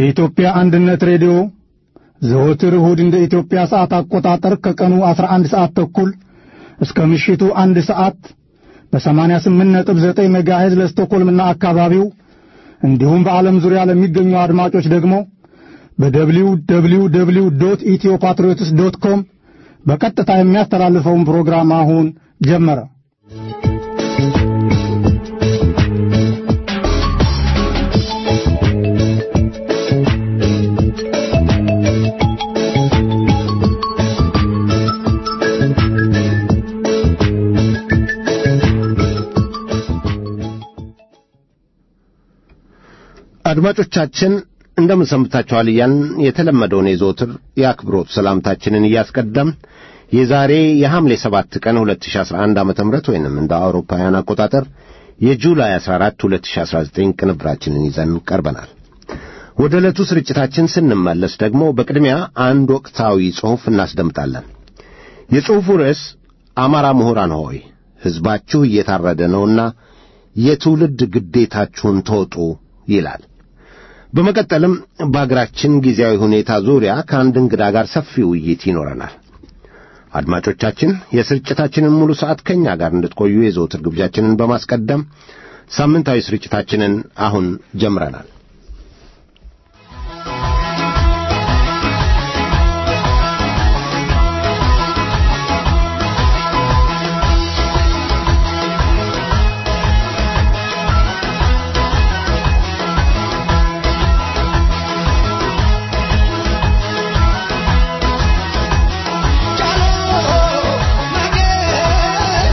የኢትዮጵያ አንድነት ሬዲዮ ዘወትር እሁድ እንደ ኢትዮጵያ ሰዓት አቆጣጠር ከቀኑ 11 ሰዓት ተኩል እስከ ምሽቱ አንድ ሰዓት በ88.9 ሜጋሄዝ ለስቶኮልምና አካባቢው እንዲሁም በዓለም ዙሪያ ለሚገኙ አድማጮች ደግሞ በደብሊው ደብሊው ደብሊው ዶት ኢትዮ ፓትሪዮትስ ዶት ኮም በቀጥታ የሚያስተላልፈውን ፕሮግራም አሁን ጀመረ። አድማጮቻችን እንደምን ሰንብታችኋል እያልን የተለመደውን የዘወትር የአክብሮት ሰላምታችንን እያስቀደም የዛሬ የሐምሌ ሰባት ቀን 2011 ዓ ም ወይንም እንደ አውሮፓውያን አቆጣጠር የጁላይ 14 2019 ቅንብራችንን ይዘን ቀርበናል። ወደ ዕለቱ ስርጭታችን ስንመለስ ደግሞ በቅድሚያ አንድ ወቅታዊ ጽሑፍ እናስደምጣለን። የጽሑፉ ርዕስ አማራ ምሁራን ሆይ ሕዝባችሁ እየታረደ ነውና የትውልድ ግዴታችሁን ተወጡ ይላል። በመቀጠልም በአገራችን ጊዜያዊ ሁኔታ ዙሪያ ከአንድ እንግዳ ጋር ሰፊ ውይይት ይኖረናል። አድማጮቻችን የስርጭታችንን ሙሉ ሰዓት ከእኛ ጋር እንድትቆዩ የዘወትር ግብዣችንን በማስቀደም ሳምንታዊ ስርጭታችንን አሁን ጀምረናል።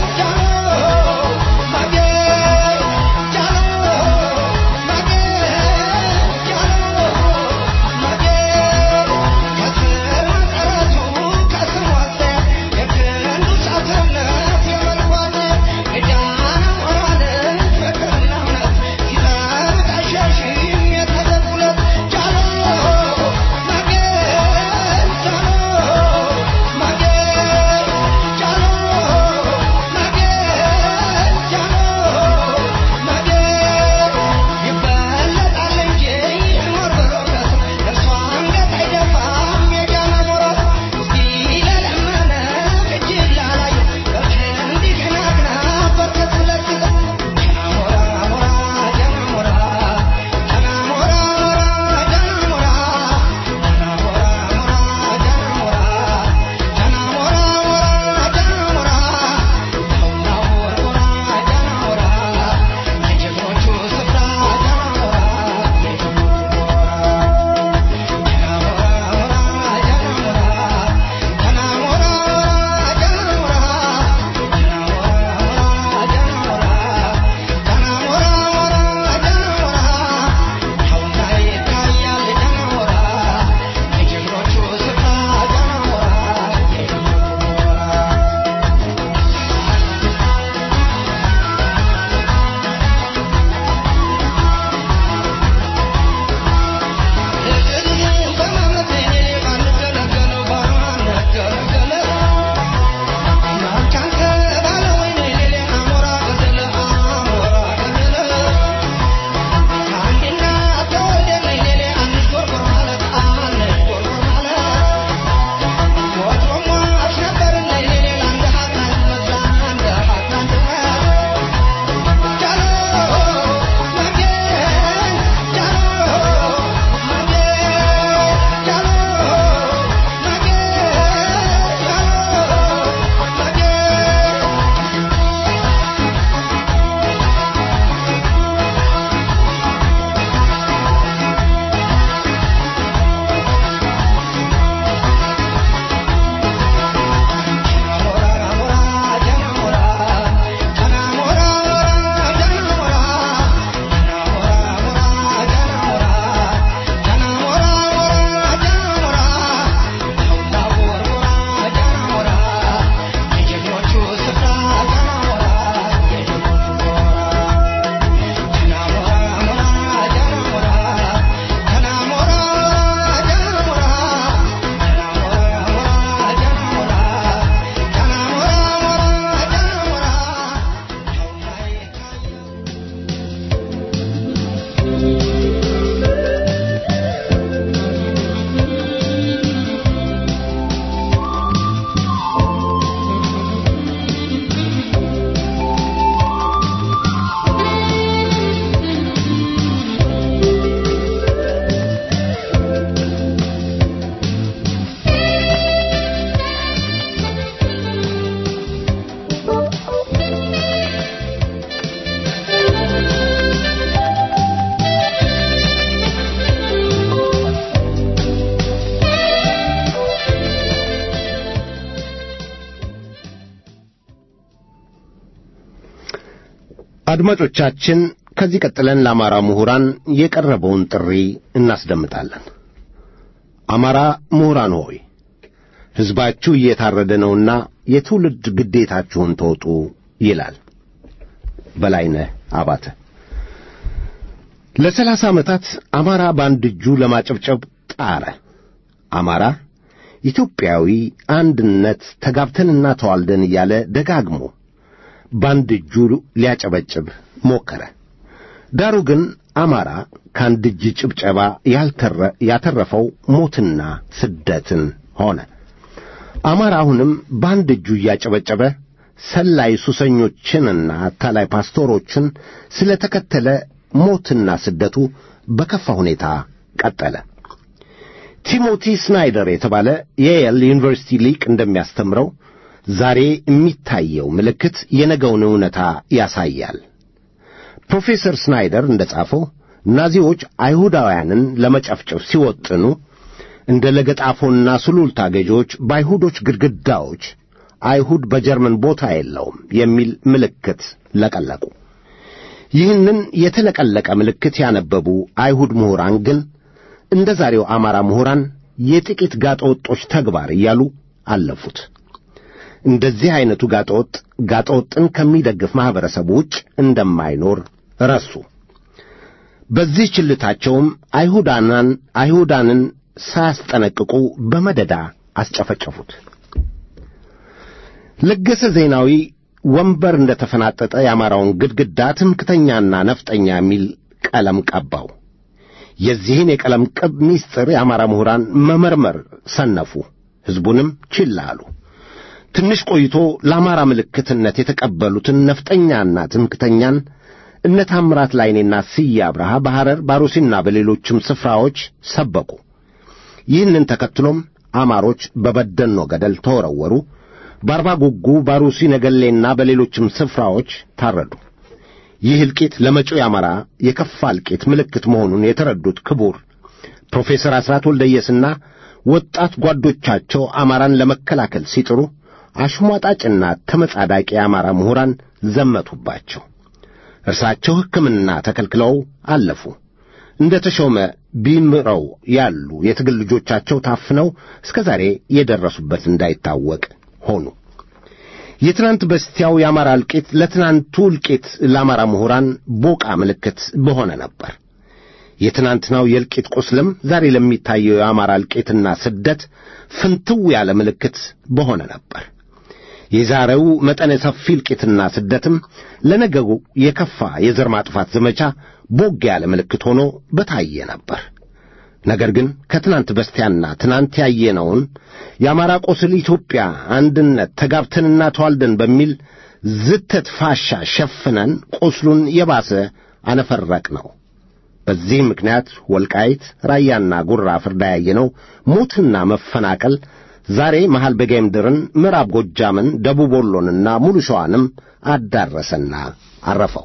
Jalo, mage, jalo, mage. አድማጮቻችን ከዚህ ቀጥለን ለአማራ ምሁራን የቀረበውን ጥሪ እናስደምጣለን። አማራ ምሁራን ሆይ ሕዝባችሁ እየታረደ ነውና የትውልድ ግዴታችሁን ተወጡ ይላል በላይነህ አባተ። ለሰላሳ ዓመታት አማራ በአንድ እጁ ለማጨብጨብ ጣረ። አማራ ኢትዮጵያዊ አንድነት ተጋብተንና ተዋልደን እያለ ደጋግሞ በአንድ እጁ ሊያጨበጭብ ሞከረ። ዳሩ ግን አማራ ከአንድ እጅ ጭብጨባ ያተረፈው ሞትና ስደትን ሆነ። አማራ አሁንም በአንድ እጁ እያጨበጨበ ሰላይ ሱሰኞችንና አታላይ ፓስቶሮችን ስለ ተከተለ ሞትና ስደቱ በከፋ ሁኔታ ቀጠለ። ቲሞቲ ስናይደር የተባለ የየል ዩኒቨርሲቲ ሊቅ እንደሚያስተምረው ዛሬ የሚታየው ምልክት የነገውን እውነታ ያሳያል። ፕሮፌሰር ስናይደር እንደ ጻፈው ናዚዎች አይሁዳውያንን ለመጨፍጨፍ ሲወጥኑ እንደ ለገጣፎና ሱሉልታ ገዢዎች በአይሁዶች ግድግዳዎች አይሁድ በጀርመን ቦታ የለውም የሚል ምልክት ለቀለቁ። ይህንን የተለቀለቀ ምልክት ያነበቡ አይሁድ ምሁራን ግን እንደ ዛሬው አማራ ምሁራን የጥቂት ጋጠወጦች ተግባር እያሉ አለፉት። እንደዚህ ዐይነቱ ጋጠወጥ ጋጠወጥን ከሚደግፍ ማኅበረሰብ ውጭ እንደማይኖር ረሱ። በዚህ ችልታቸውም አይሁዳናን አይሁዳንን ሳያስጠነቅቁ በመደዳ አስጨፈጨፉት። ለገሰ ዜናዊ ወንበር እንደ ተፈናጠጠ የአማራውን ግድግዳ ትምክተኛና ነፍጠኛ የሚል ቀለም ቀባው። የዚህን የቀለም ቅብ ምስጢር የአማራ ምሁራን መመርመር ሰነፉ፣ ሕዝቡንም ችላ አሉ። ትንሽ ቆይቶ ለአማራ ምልክትነት የተቀበሉትን ነፍጠኛና ትምክተኛን እነ ታምራት ላይኔና ስዬ አብርሃ በሐረር ባሩሲና በሌሎችም ስፍራዎች ሰበኩ። ይህንን ተከትሎም አማሮች በበደኖ ገደል ተወረወሩ። በአርባ ጉጉ፣ ባሩሲ፣ ነገሌና በሌሎችም ስፍራዎች ታረዱ። ይህ እልቂት ለመጪው የአማራ የከፋ እልቂት ምልክት መሆኑን የተረዱት ክቡር ፕሮፌሰር አስራት ወልደየስና ወጣት ጓዶቻቸው አማራን ለመከላከል ሲጥሩ አሽሟጣጭና ተመጻዳቂ የአማራ ምሁራን ዘመቱባቸው። እርሳቸው ሕክምና ተከልክለው አለፉ። እንደ ተሾመ ቢምረው ያሉ የትግል ልጆቻቸው ታፍነው እስከ ዛሬ የደረሱበት እንዳይታወቅ ሆኑ። የትናንት በስቲያው የአማራ እልቂት ለትናንቱ እልቂት ለአማራ ምሁራን ቦቃ ምልክት በሆነ ነበር። የትናንትናው የእልቂት ቁስልም ዛሬ ለሚታየው የአማራ እልቂትና ስደት ፍንትው ያለ ምልክት በሆነ ነበር። የዛሬው መጠነ ሰፊ እልቂትና ስደትም ለነገው የከፋ የዘር ማጥፋት ዘመቻ ቦግ ያለ ምልክት ሆኖ በታየ ነበር። ነገር ግን ከትናንት በስቲያና ትናንት ያየነውን የአማራ ቆስል ኢትዮጵያ አንድነት ተጋብተንና ተዋልደን በሚል ዝተት ፋሻ ሸፍነን ቁስሉን የባሰ አነፈረቅ ነው። በዚህ ምክንያት ወልቃይት፣ ራያና ጉራ ፍርዳ ያየነው ሞትና መፈናቀል ዛሬ መሃል በጌምድርን፣ ምዕራብ ጎጃምን፣ ደቡብ ወሎንና ሙሉ ሸዋንም አዳረሰና አረፈው።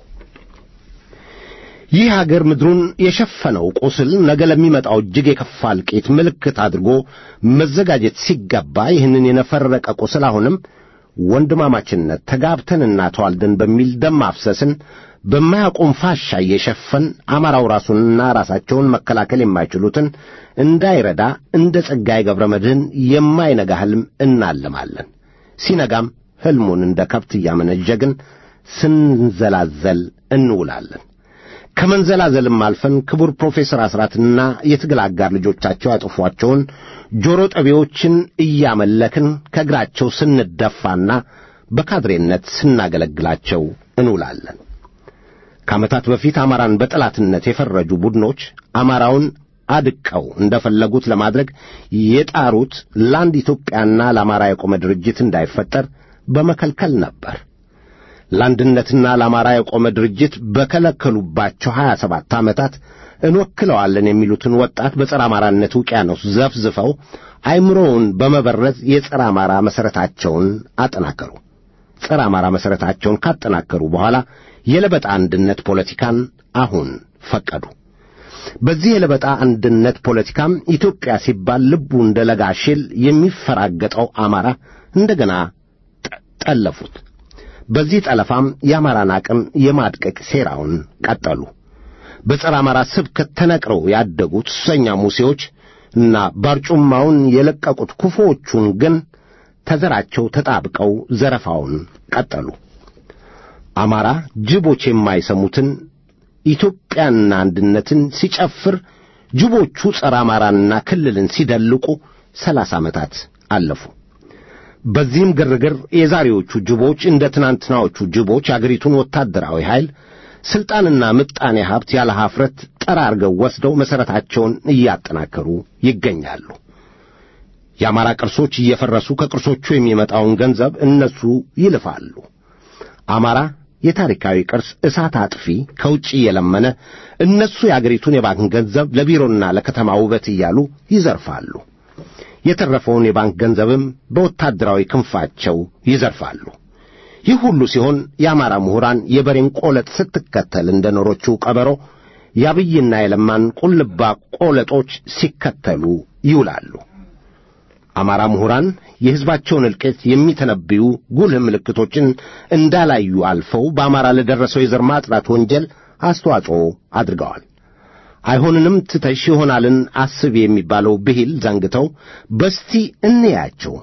ይህ አገር ምድሩን የሸፈነው ቁስል ነገ ለሚመጣው እጅግ የከፋ እልቂት ምልክት አድርጎ መዘጋጀት ሲገባ ይህንን የነፈረቀ ቁስል አሁንም ወንድማማችነት ተጋብተንና ተዋልደን በሚል ደም ማፍሰስን በማያቆም ፋሻ እየሸፈን አማራው ራሱንና ራሳቸውን መከላከል የማይችሉትን እንዳይረዳ እንደ ጸጋዬ ገብረ መድኅን የማይነጋ ሕልም እናልማለን። ሲነጋም ሕልሙን እንደ ከብት እያመነዠግን ስንዘላዘል እንውላለን። ከመንዘላዘልም አልፈን ክቡር ፕሮፌሰር አስራትና የትግል አጋር ልጆቻቸው ያጠፏቸውን ጆሮ ጠቢዎችን እያመለክን ከእግራቸው ስንደፋና በካድሬነት ስናገለግላቸው እንውላለን። ከዓመታት በፊት አማራን በጠላትነት የፈረጁ ቡድኖች አማራውን አድቀው እንደፈለጉት ለማድረግ የጣሩት ለአንድ ኢትዮጵያና ለአማራ የቆመ ድርጅት እንዳይፈጠር በመከልከል ነበር። ለአንድነትና ለአማራ የቆመ ድርጅት በከለከሉባቸው ሀያ ሰባት ዓመታት እንወክለዋለን የሚሉትን ወጣት በጸረ አማራነት ውቅያኖስ ዘፍዝፈው አይምሮውን በመበረዝ የጸረ አማራ መሠረታቸውን አጠናከሩ። ጸረ አማራ መሠረታቸውን ካጠናከሩ በኋላ የለበጣ አንድነት ፖለቲካን አሁን ፈቀዱ። በዚህ የለበጣ አንድነት ፖለቲካም ኢትዮጵያ ሲባል ልቡ እንደ ለጋ ሽል የሚፈራገጠው አማራ እንደገና ጠለፉት። በዚህ ጠለፋም የአማራን አቅም የማድቀቅ ሴራውን ቀጠሉ። በጸረ አማራ ስብከት ተነቅረው ያደጉት ሱሰኛ ሙሴዎች እና ባርጩማውን የለቀቁት ክፉዎቹን ግን ተዘራቸው ተጣብቀው ዘረፋውን ቀጠሉ። አማራ ጅቦች የማይሰሙትን ኢትዮጵያንና አንድነትን ሲጨፍር ጅቦቹ ጸረ አማራንና ክልልን ሲደልቁ ሰላሳ ዓመታት አለፉ። በዚህም ግርግር የዛሬዎቹ ጅቦች እንደ ትናንትናዎቹ ጅቦች አገሪቱን ወታደራዊ ኃይል ሥልጣንና ምጣኔ ሀብት ያለ ኀፍረት ጠራርገው ወስደው መሠረታቸውን እያጠናከሩ ይገኛሉ። የአማራ ቅርሶች እየፈረሱ ከቅርሶቹ የሚመጣውን ገንዘብ እነሱ ይልፋሉ። አማራ የታሪካዊ ቅርስ እሳት አጥፊ ከውጭ እየለመነ እነሱ የአገሪቱን የባንክ ገንዘብ ለቢሮና ለከተማ ውበት እያሉ ይዘርፋሉ። የተረፈውን የባንክ ገንዘብም በወታደራዊ ክንፋቸው ይዘርፋሉ። ይህ ሁሉ ሲሆን የአማራ ምሁራን የበሬን ቆለጥ ስትከተል እንደ ኖሮችው ቀበሮ የአብይና የለማን ቁልባ ቆለጦች ሲከተሉ ይውላሉ። አማራ ምሁራን የሕዝባቸውን እልቂት የሚተነብዩ ጉልህ ምልክቶችን እንዳላዩ አልፈው በአማራ ለደረሰው የዘር ማጥራት ወንጀል አስተዋጽኦ አድርገዋል። አይሆንንም ትተሽ ይሆናልን አስብ የሚባለው ብሂል ዘንግተው በስቲ እንያቸው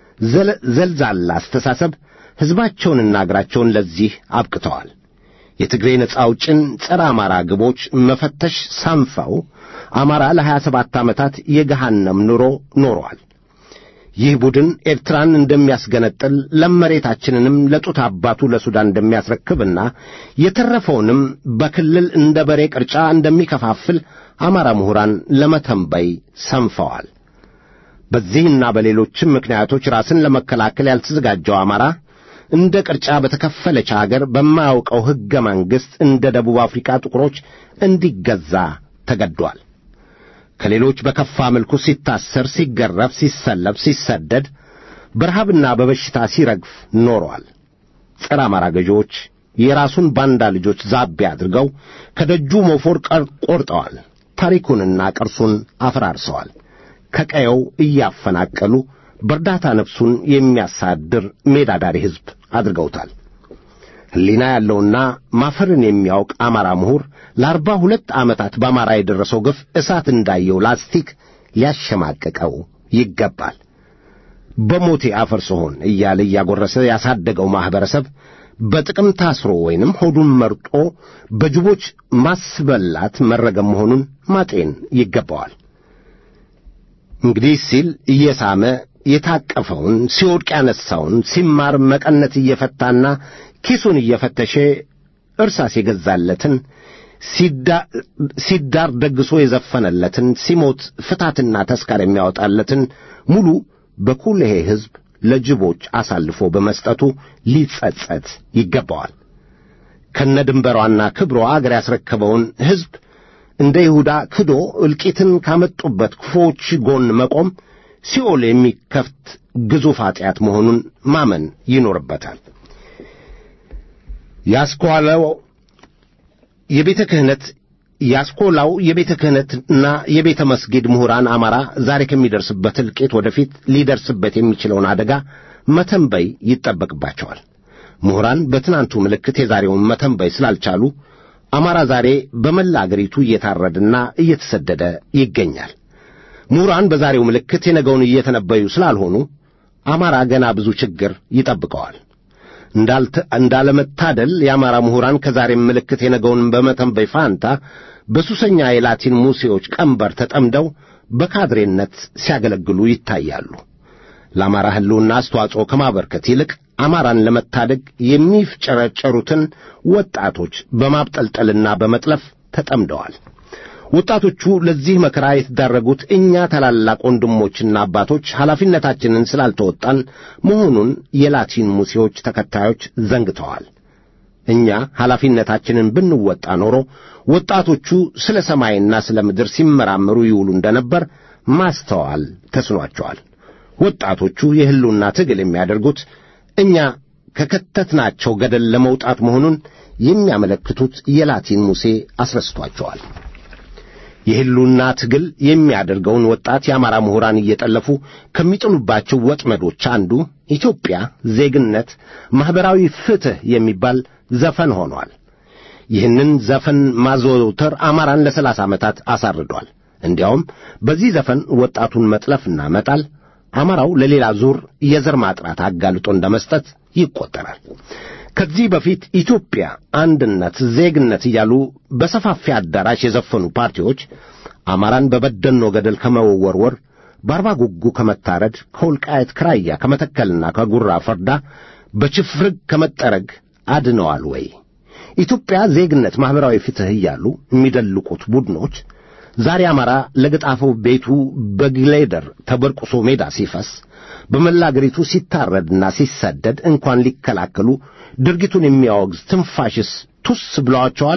ዘልዛላ አስተሳሰብ ሕዝባቸውንና አገራቸውን ለዚህ አብቅተዋል። የትግሬ ነጻ አውጭን ጸረ አማራ ግቦች መፈተሽ ሳንፋው አማራ ለሀያ ሰባት ዓመታት የገሃነም ኑሮ ኖሯል። ይህ ቡድን ኤርትራን እንደሚያስገነጥል ለመሬታችንንም ለጡት አባቱ ለሱዳን እንደሚያስረክብና የተረፈውንም በክልል እንደ በሬ ቅርጫ እንደሚከፋፍል አማራ ምሁራን ለመተንበይ ሰንፈዋል። በዚህና በሌሎችም ምክንያቶች ራስን ለመከላከል ያልተዘጋጀው አማራ እንደ ቅርጫ በተከፈለች አገር በማያውቀው ሕገ መንግሥት እንደ ደቡብ አፍሪካ ጥቁሮች እንዲገዛ ተገዷል። ከሌሎች በከፋ መልኩ ሲታሰር፣ ሲገረፍ፣ ሲሰለብ፣ ሲሰደድ፣ በረሃብና በበሽታ ሲረግፍ ኖሯል። ጸረ አማራ ገዢዎች የራሱን ባንዳ ልጆች ዛቤ አድርገው ከደጁ ሞፎር ቆርጠዋል። ታሪኩንና ቅርሱን አፈራርሰዋል። ከቀየው እያፈናቀሉ በእርዳታ ነፍሱን የሚያሳድር ሜዳ ዳሪ ሕዝብ አድርገውታል። ሕሊና ያለውና ማፈርን የሚያውቅ አማራ ምሁር ለአርባ ሁለት ዓመታት በአማራ የደረሰው ግፍ እሳት እንዳየው ላስቲክ ሊያሸማቅቀው ይገባል። በሞቴ አፈር ስሆን እያለ እያጎረሰ ያሳደገው ማኅበረሰብ በጥቅም ታስሮ ወይንም ሆዱን መርጦ በጅቦች ማስበላት መረገም መሆኑን ማጤን ይገባዋል። እንግዲህ ሲል እየሳመ የታቀፈውን ሲወድቅ ያነሳውን ሲማር መቀነት እየፈታና ኪሱን እየፈተሸ እርሳስ የገዛለትን ሲዳር ደግሶ የዘፈነለትን ሲሞት ፍታትና ተስካር የሚያወጣለትን ሙሉ በኩልሄ ሕዝብ ለጅቦች አሳልፎ በመስጠቱ ሊጸጸት ይገባዋል። ከነድንበሯና ክብሯ አገር ያስረከበውን ሕዝብ እንደ ይሁዳ ክዶ እልቂትን ካመጡበት ክፉዎች ጎን መቆም ሲኦል የሚከፍት ግዙፍ ኀጢአት መሆኑን ማመን ይኖርበታል። ያስኳለው የቤተ ክህነት ያስኮላው የቤተ ክህነትና የቤተ መስጊድ ምሁራን አማራ ዛሬ ከሚደርስበት እልቂት ወደፊት ሊደርስበት የሚችለውን አደጋ መተንበይ ይጠበቅባቸዋል። ምሁራን በትናንቱ ምልክት የዛሬውን መተንበይ ስላልቻሉ አማራ ዛሬ በመላ አገሪቱ እየታረደና እየተሰደደ ይገኛል። ምሁራን በዛሬው ምልክት የነገውን እየተነበዩ ስላልሆኑ አማራ ገና ብዙ ችግር ይጠብቀዋል። እንዳለመታደል የአማራ ምሁራን ከዛሬም ምልክት የነገውን በመተንበይ ፋንታ በሱሰኛ የላቲን ሙሴዎች ቀንበር ተጠምደው በካድሬነት ሲያገለግሉ ይታያሉ። ለአማራ ሕልውና አስተዋጽኦ ከማበርከት ይልቅ አማራን ለመታደግ የሚፍጨረጨሩትን ወጣቶች በማብጠልጠልና በመጥለፍ ተጠምደዋል። ወጣቶቹ ለዚህ መከራ የተዳረጉት እኛ ታላላቅ ወንድሞችና አባቶች ኃላፊነታችንን ስላልተወጣን መሆኑን የላቲን ሙሴዎች ተከታዮች ዘንግተዋል። እኛ ኃላፊነታችንን ብንወጣ ኖሮ ወጣቶቹ ስለ ሰማይና ስለ ምድር ሲመራመሩ ይውሉ እንደነበር ማስተዋል ተስኗቸዋል። ወጣቶቹ የሕልውና ትግል የሚያደርጉት እኛ ከከተትናቸው ገደል ለመውጣት መሆኑን የሚያመለክቱት የላቲን ሙሴ አስረስቷቸዋል። የህሉና ትግል የሚያደርገውን ወጣት የአማራ ምሁራን እየጠለፉ ከሚጥሉባቸው ወጥመዶች አንዱ ኢትዮጵያ ዜግነት፣ ማኅበራዊ ፍትሕ የሚባል ዘፈን ሆኗል። ይህንን ዘፈን ማዘውተር አማራን ለሰላሳ ዓመታት አሳርዷል። እንዲያውም በዚህ ዘፈን ወጣቱን መጥለፍና መጣል አማራው ለሌላ ዙር የዘር ማጥራት አጋልጦ እንደ መስጠት ይቆጠራል። ከዚህ በፊት ኢትዮጵያ አንድነት፣ ዜግነት እያሉ በሰፋፊ አዳራሽ የዘፈኑ ፓርቲዎች አማራን በበደኖ ገደል ከመወርወር፣ በአርባ ጉጉ ከመታረድ፣ ከወልቃየት ክራያ ከመተከልና ከጉራ ፈርዳ በችፍርግ ከመጠረግ አድነዋል ወይ? ኢትዮጵያ ዜግነት፣ ማኅበራዊ ፍትሕ እያሉ የሚደልቁት ቡድኖች ዛሬ አማራ ለገጣፈው ቤቱ በግሌደር ተበርቁሶ ሜዳ ሲፈስ በመላ አገሪቱ ሲታረድና ሲሰደድ እንኳን ሊከላከሉ ድርጊቱን የሚያወግዝ ትንፋሽስ ቱስ ብለዋቸዋል።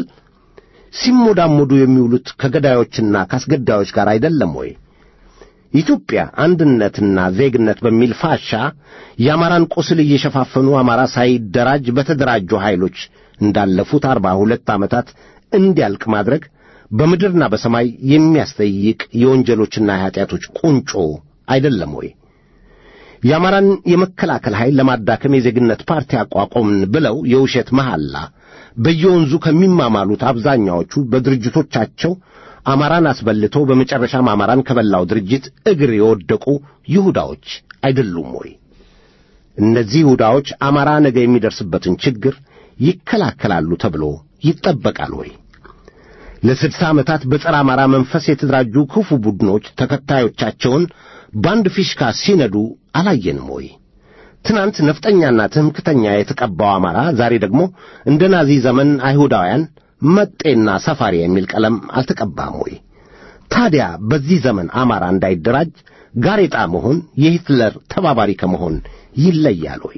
ሲሞዳሞዱ የሚውሉት ከገዳዮችና ከአስገዳዮች ጋር አይደለም ወይ? ኢትዮጵያ አንድነትና ዜግነት በሚል ፋሻ የአማራን ቁስል እየሸፋፈኑ አማራ ሳይደራጅ በተደራጁ ኃይሎች እንዳለፉት አርባ ሁለት ዓመታት እንዲያልቅ ማድረግ በምድርና በሰማይ የሚያስጠይቅ የወንጀሎችና የኀጢአቶች ቁንጮ አይደለም ወይ? የአማራን የመከላከል ኃይል ለማዳከም የዜግነት ፓርቲ አቋቋምን ብለው የውሸት መሐላ በየወንዙ ከሚማማሉት አብዛኛዎቹ በድርጅቶቻቸው አማራን አስበልተው በመጨረሻም አማራን ከበላው ድርጅት እግር የወደቁ ይሁዳዎች አይደሉም ወይ? እነዚህ ይሁዳዎች አማራ ነገ የሚደርስበትን ችግር ይከላከላሉ ተብሎ ይጠበቃል ወይ? ለስድሳ ዓመታት በጸረ አማራ መንፈስ የተደራጁ ክፉ ቡድኖች ተከታዮቻቸውን በአንድ ፊሽካ ሲነዱ አላየንም ወይ? ትናንት ነፍጠኛና ትምክተኛ የተቀባው አማራ ዛሬ ደግሞ እንደ ናዚ ዘመን አይሁዳውያን መጤና ሰፋሪ የሚል ቀለም አልተቀባም ወይ? ታዲያ በዚህ ዘመን አማራ እንዳይደራጅ ጋሬጣ መሆን የሂትለር ተባባሪ ከመሆን ይለያል ወይ?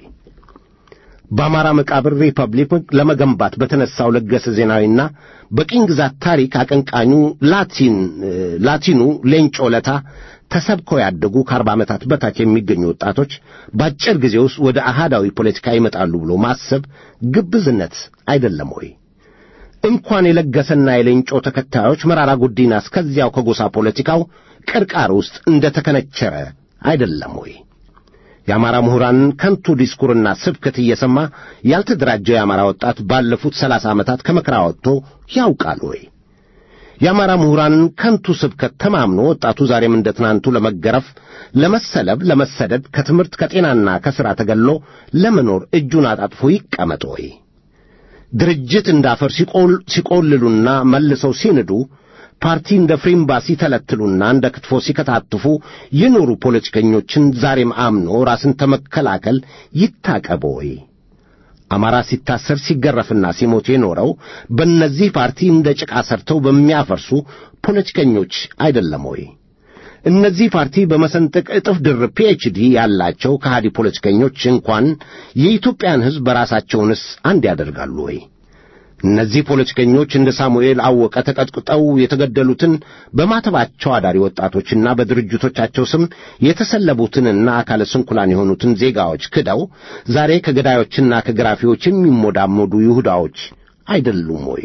በአማራ መቃብር ሪፐብሊክ ለመገንባት በተነሳው ለገሰ ዜናዊና በቅኝ ግዛት ታሪክ አቀንቃኙ ላቲን ላቲኑ ሌንጮ ለታ ተሰብከው ያደጉ ከአርባ ዓመታት በታች የሚገኙ ወጣቶች በአጭር ጊዜ ውስጥ ወደ አሃዳዊ ፖለቲካ ይመጣሉ ብሎ ማሰብ ግብዝነት አይደለም ወይ? እንኳን የለገሰና የሌንጮ ተከታዮች መራራ ጉዲና እስከዚያው ከጎሳ ፖለቲካው ቅርቃር ውስጥ እንደ ተከነቸረ አይደለም ወይ? የአማራ ምሁራንን ከንቱ ዲስኩርና ስብከት እየሰማ ያልተደራጀው የአማራ ወጣት ባለፉት ሰላሳ ዓመታት ከመከራ ወጥቶ ያውቃል ወይ? የአማራ ምሁራንን ከንቱ ስብከት ተማምኖ ወጣቱ ዛሬም እንደ ትናንቱ ለመገረፍ፣ ለመሰለብ፣ ለመሰደድ ከትምህርት ከጤናና ከሥራ ተገሎ ለመኖር እጁን አጣጥፎ ይቀመጥ ወይ? ድርጅት እንዳፈር ሲቆልሉና መልሰው ሲንዱ ፓርቲ እንደ ፍሪምባ ሲተለትሉና እንደ ክትፎ ሲከታትፉ የኖሩ ፖለቲከኞችን ዛሬም አምኖ ራስን ተመከላከል ይታቀብ ወይ? አማራ ሲታሰር ሲገረፍና ሲሞት የኖረው በእነዚህ ፓርቲ እንደ ጭቃ ሰርተው በሚያፈርሱ ፖለቲከኞች አይደለም ወይ? እነዚህ ፓርቲ በመሰንጠቅ እጥፍ ድርብ ፒኤችዲ ያላቸው ከሃዲ ፖለቲከኞች እንኳን የኢትዮጵያን ሕዝብ በራሳቸውንስ አንድ ያደርጋሉ ወይ? እነዚህ ፖለቲከኞች እንደ ሳሙኤል አወቀ ተቀጥቅጠው የተገደሉትን በማተባቸው አዳሪ ወጣቶችና በድርጅቶቻቸው ስም የተሰለቡትንና አካለ ስንኩላን የሆኑትን ዜጋዎች ክደው ዛሬ ከገዳዮችና ከግራፊዎች የሚሞዳሞዱ ይሁዳዎች አይደሉም ወይ?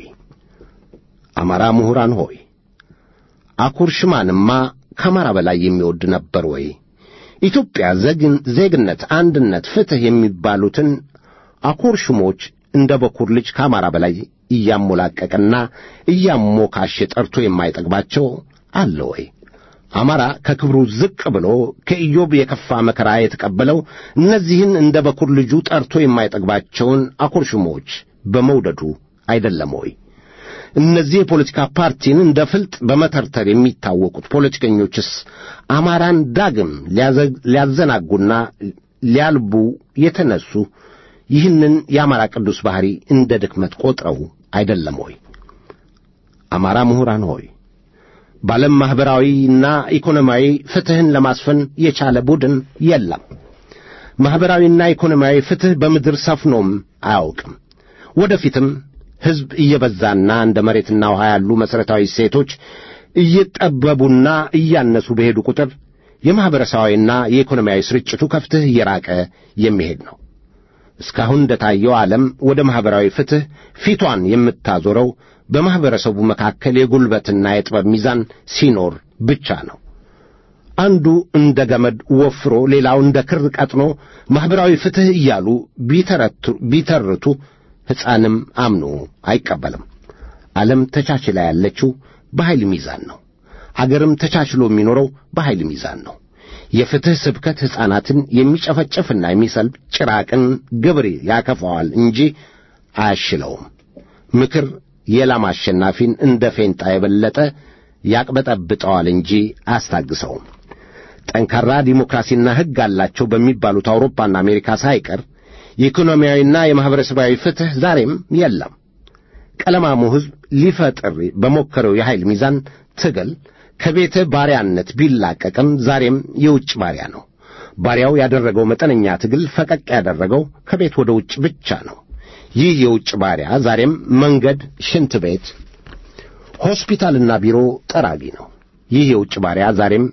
አማራ ምሁራን ሆይ አኩርሽማንማ ከአማራ በላይ የሚወድ ነበር ወይ? ኢትዮጵያ ዜግነት፣ አንድነት፣ ፍትሕ የሚባሉትን አኮርሽሞች እንደ በኩር ልጅ ከአማራ በላይ እያሞላቀቀና እያሞካሸ ጠርቶ የማይጠግባቸው አለ ወይ? አማራ ከክብሩ ዝቅ ብሎ ከኢዮብ የከፋ መከራ የተቀበለው እነዚህን እንደ በኩር ልጁ ጠርቶ የማይጠግባቸውን አኮርሽሞች በመውደዱ አይደለም ወይ? እነዚህ የፖለቲካ ፓርቲን እንደ ፍልጥ በመተርተር የሚታወቁት ፖለቲከኞችስ አማራን ዳግም ሊያዘናጉና ሊያልቡ የተነሱ ይህንን የአማራ ቅዱስ ባሕሪ እንደ ድክመት ቆጥረው አይደለም ሆይ? አማራ ምሁራን ሆይ በዓለም ማኅበራዊና ኢኮኖሚያዊ ፍትሕን ለማስፈን የቻለ ቡድን የለም። ማኅበራዊና ኢኮኖሚያዊ ፍትሕ በምድር ሰፍኖም አያውቅም። ወደፊትም ሕዝብ እየበዛና እንደ መሬትና ውሃ ያሉ መሠረታዊ እሴቶች እየጠበቡና እያነሱ በሄዱ ቁጥር የማኅበረሰባዊና የኢኮኖሚያዊ ስርጭቱ ከፍትሕ እየራቀ የሚሄድ ነው። እስካሁን እንደታየው ዓለም ወደ ማኅበራዊ ፍትሕ ፊቷን የምታዞረው በማኅበረሰቡ መካከል የጉልበትና የጥበብ ሚዛን ሲኖር ብቻ ነው። አንዱ እንደ ገመድ ወፍሮ ሌላው እንደ ክር ቀጥኖ ማኅበራዊ ፍትሕ እያሉ ቢተርቱ ሕፃንም አምኖ አይቀበልም። ዓለም ተቻችላ ያለችው በኃይል ሚዛን ነው። አገርም ተቻችሎ የሚኖረው በኃይል ሚዛን ነው። የፍትሕ ስብከት ሕፃናትን የሚጨፈጭፍና የሚሰልብ ጭራቅን ግብር ያከፋዋል እንጂ አያሽለውም። ምክር የላም አሸናፊን እንደ ፌንጣ የበለጠ ያቅበጠብጠዋል እንጂ አያስታግሰውም። ጠንካራ ዲሞክራሲና ሕግ አላቸው በሚባሉት አውሮፓና አሜሪካ ሳይቀር የኢኮኖሚያዊና የማኅበረሰባዊ ፍትሕ ዛሬም የለም። ቀለማሙ ሕዝብ ሊፈጥር በሞከረው የኃይል ሚዛን ትግል ከቤተ ባሪያነት ቢላቀቅም ዛሬም የውጭ ባሪያ ነው። ባሪያው ያደረገው መጠነኛ ትግል ፈቀቅ ያደረገው ከቤት ወደ ውጭ ብቻ ነው። ይህ የውጭ ባሪያ ዛሬም መንገድ፣ ሽንት ቤት፣ ሆስፒታልና ቢሮ ጠራጊ ነው። ይህ የውጭ ባሪያ ዛሬም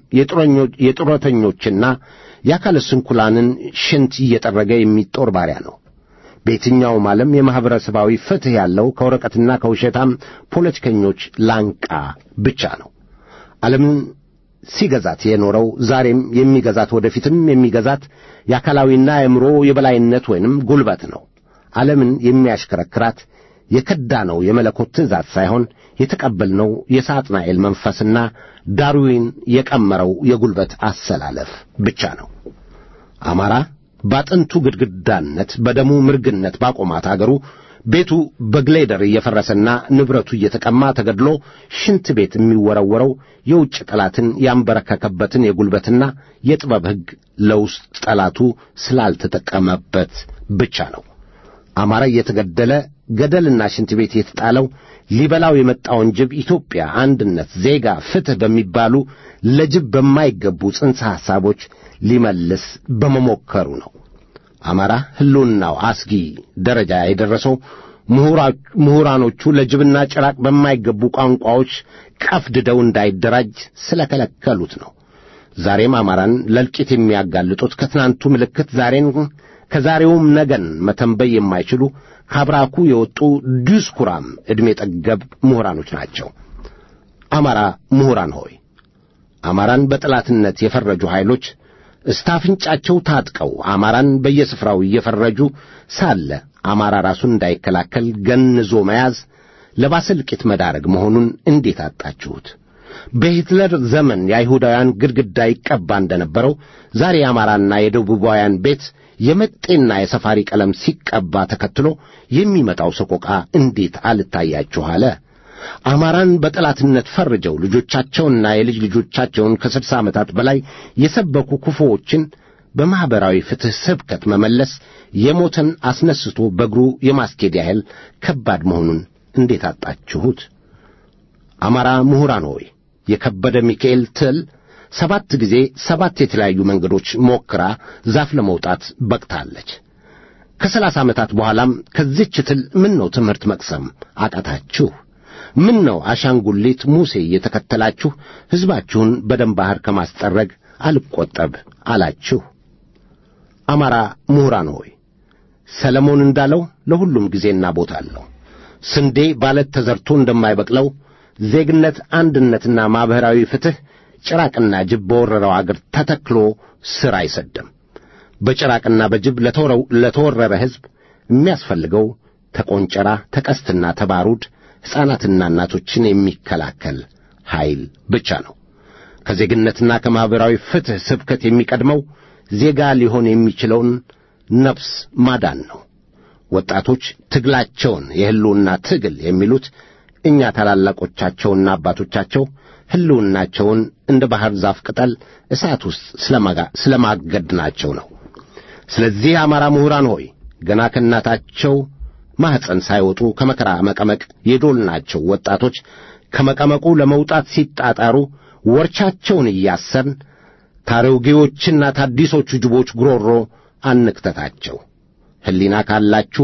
የጡረተኞችና የአካለ ስንኩላንን ሽንት እየጠረገ የሚጦር ባሪያ ነው። በየትኛውም ዓለም የማኅበረሰባዊ ፍትሕ ያለው ከወረቀትና ከውሸታም ፖለቲከኞች ላንቃ ብቻ ነው። ዓለምን ሲገዛት የኖረው ዛሬም የሚገዛት ወደፊትም የሚገዛት የአካላዊና የአእምሮ የበላይነት ወይንም ጉልበት ነው። ዓለምን የሚያሽከረክራት የከዳነው የመለኮት ትእዛዝ ሳይሆን የተቀበልነው የሳጥናኤል መንፈስና ዳርዊን የቀመረው የጉልበት አሰላለፍ ብቻ ነው። አማራ ባጥንቱ ግድግዳነት በደሙ ምርግነት ባቆማት አገሩ ቤቱ በግሌደር እየፈረሰና ንብረቱ እየተቀማ ተገድሎ ሽንት ቤት የሚወረወረው የውጭ ጠላትን ያንበረከከበትን የጉልበትና የጥበብ ሕግ ለውስጥ ጠላቱ ስላልተጠቀመበት ብቻ ነው። አማራ እየተገደለ ገደልና ሽንት ቤት የተጣለው ሊበላው የመጣውን ጅብ ኢትዮጵያ፣ አንድነት፣ ዜጋ፣ ፍትሕ በሚባሉ ለጅብ በማይገቡ ጽንሰ ሐሳቦች ሊመልስ በመሞከሩ ነው። አማራ ሕልውናው አስጊ ደረጃ የደረሰው ምሁራኖቹ ለጅብና ጭራቅ በማይገቡ ቋንቋዎች ቀፍድደው እንዳይደራጅ ስለከለከሉት ነው። ዛሬም አማራን ለእልቂት የሚያጋልጡት ከትናንቱ ምልክት ዛሬን ከዛሬውም ነገን መተንበይ የማይችሉ ከአብራኩ የወጡ ዲስኩራም ዕድሜ ጠገብ ምሁራኖች ናቸው። አማራ ምሁራን ሆይ አማራን በጠላትነት የፈረጁ ኃይሎች እስታፍንጫቸው ታጥቀው አማራን በየስፍራው እየፈረጁ ሳለ አማራ ራሱን እንዳይከላከል ገንዞ መያዝ ለባሰ እልቂት መዳረግ መሆኑን እንዴት አጣችሁት? በሂትለር ዘመን የአይሁዳውያን ግድግዳ ይቀባ እንደነበረው ዛሬ የአማራና የደቡባውያን ቤት የመጤና የሰፋሪ ቀለም ሲቀባ ተከትሎ የሚመጣው ሰቆቃ እንዴት አልታያችሁ አለ? አማራን በጠላትነት ፈርጀው ልጆቻቸውንና የልጅ ልጆቻቸውን ከስድሳ ዓመታት በላይ የሰበኩ ክፉዎችን በማኅበራዊ ፍትሕ ስብከት መመለስ የሞተን አስነስቶ በእግሩ የማስኬድ ያህል ከባድ መሆኑን እንዴት አጣችሁት? አማራ ምሁራን ሆይ የከበደ ሚካኤል ትል ሰባት ጊዜ ሰባት የተለያዩ መንገዶች ሞክራ ዛፍ ለመውጣት በቅታለች። ከሰላሳ ዓመታት በኋላም ከዚች ትል ምን ነው ትምህርት መቅሰም አቃታችሁ? ምን ነው አሻንጉሊት ሙሴ የተከተላችሁ ሕዝባችሁን በደም ባሕር ከማስጠረግ አልቈጠብ አላችሁ? አማራ ምሁራን ሆይ ሰለሞን እንዳለው ለሁሉም ጊዜና ቦታ አለው። ስንዴ ባለት ተዘርቶ እንደማይበቅለው ዜግነት፣ አንድነትና ማኅበራዊ ፍትሕ ጭራቅና ጅብ በወረረው አገር ተተክሎ ሥር አይሰድም። በጭራቅና በጅብ ለተወረረ ሕዝብ የሚያስፈልገው ተቆንጨራ፣ ተቀስትና ተባሩድ ሕፃናትና እናቶችን የሚከላከል ኃይል ብቻ ነው። ከዜግነትና ከማኅበራዊ ፍትሕ ስብከት የሚቀድመው ዜጋ ሊሆን የሚችለውን ነፍስ ማዳን ነው። ወጣቶች ትግላቸውን የሕልውና ትግል የሚሉት እኛ ታላላቆቻቸውና አባቶቻቸው ሕልውናቸውን እንደ ባሕር ዛፍ ቅጠል እሳት ውስጥ ስለማገድናቸው ነው። ስለዚህ አማራ ምሁራን ሆይ ገና ከእናታቸው ማኅፀን ሳይወጡ ከመከራ መቀመቅ የዶልናቸው ወጣቶች ከመቀመቁ ለመውጣት ሲጣጣሩ ወርቻቸውን እያሰርን ታሮጌዎችና ታዲሶቹ ጅቦች ጉሮሮ አንክተታቸው። ሕሊና ካላችሁ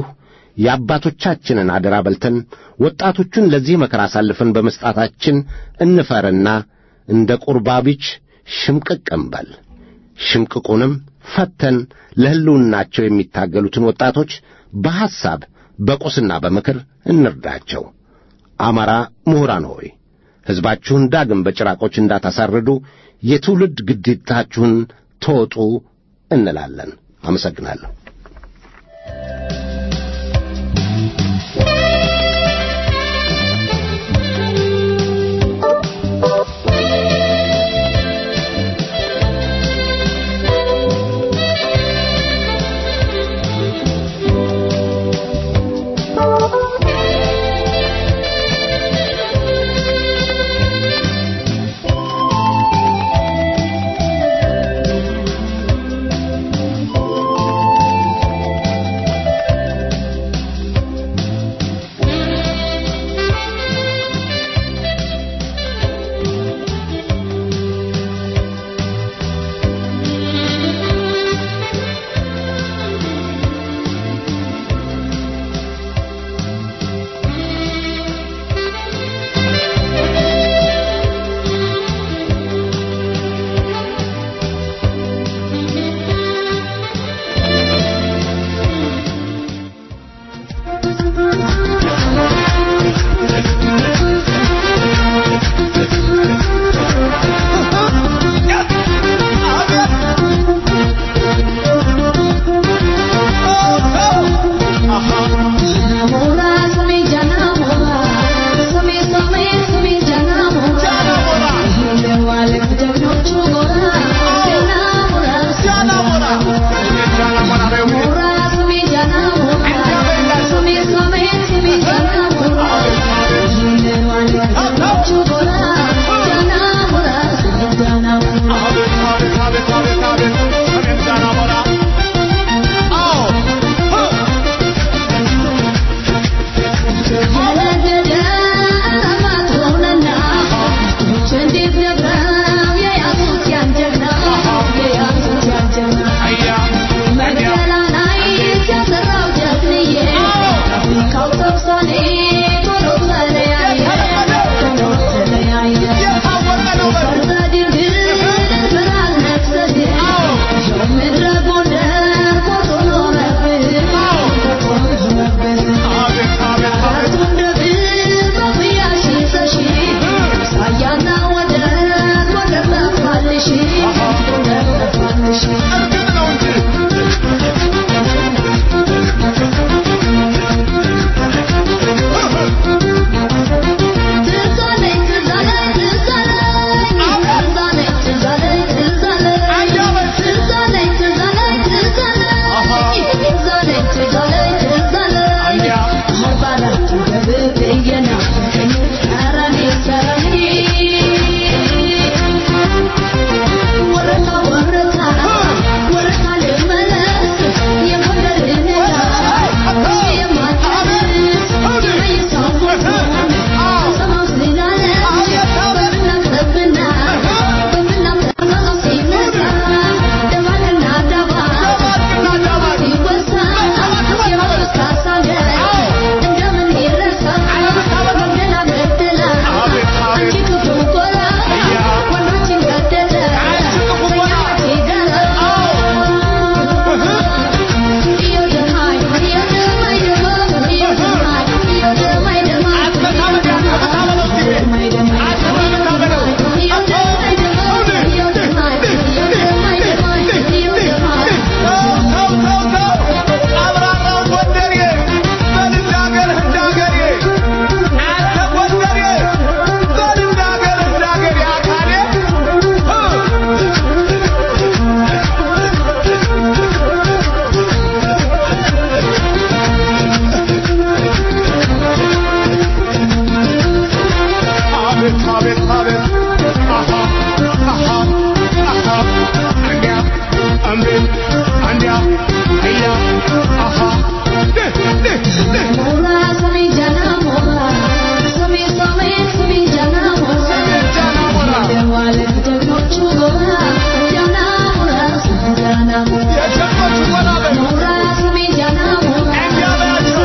የአባቶቻችንን አደራ በልተን ወጣቶቹን ለዚህ መከራ አሳልፈን በመስጣታችን እንፈርና እንደ ቁርባቢች ሽምቅቅ እንበል። ሽምቅቁንም ፈተን ለሕልውናቸው የሚታገሉትን ወጣቶች በሐሳብ በቁስና በምክር እንርዳቸው። አማራ ምሁራን ሆይ ሕዝባችሁን ዳግም በጭራቆች እንዳታሳርዱ የትውልድ ግዴታችሁን ተወጡ እንላለን። አመሰግናለሁ።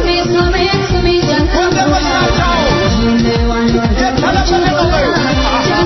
Yeah.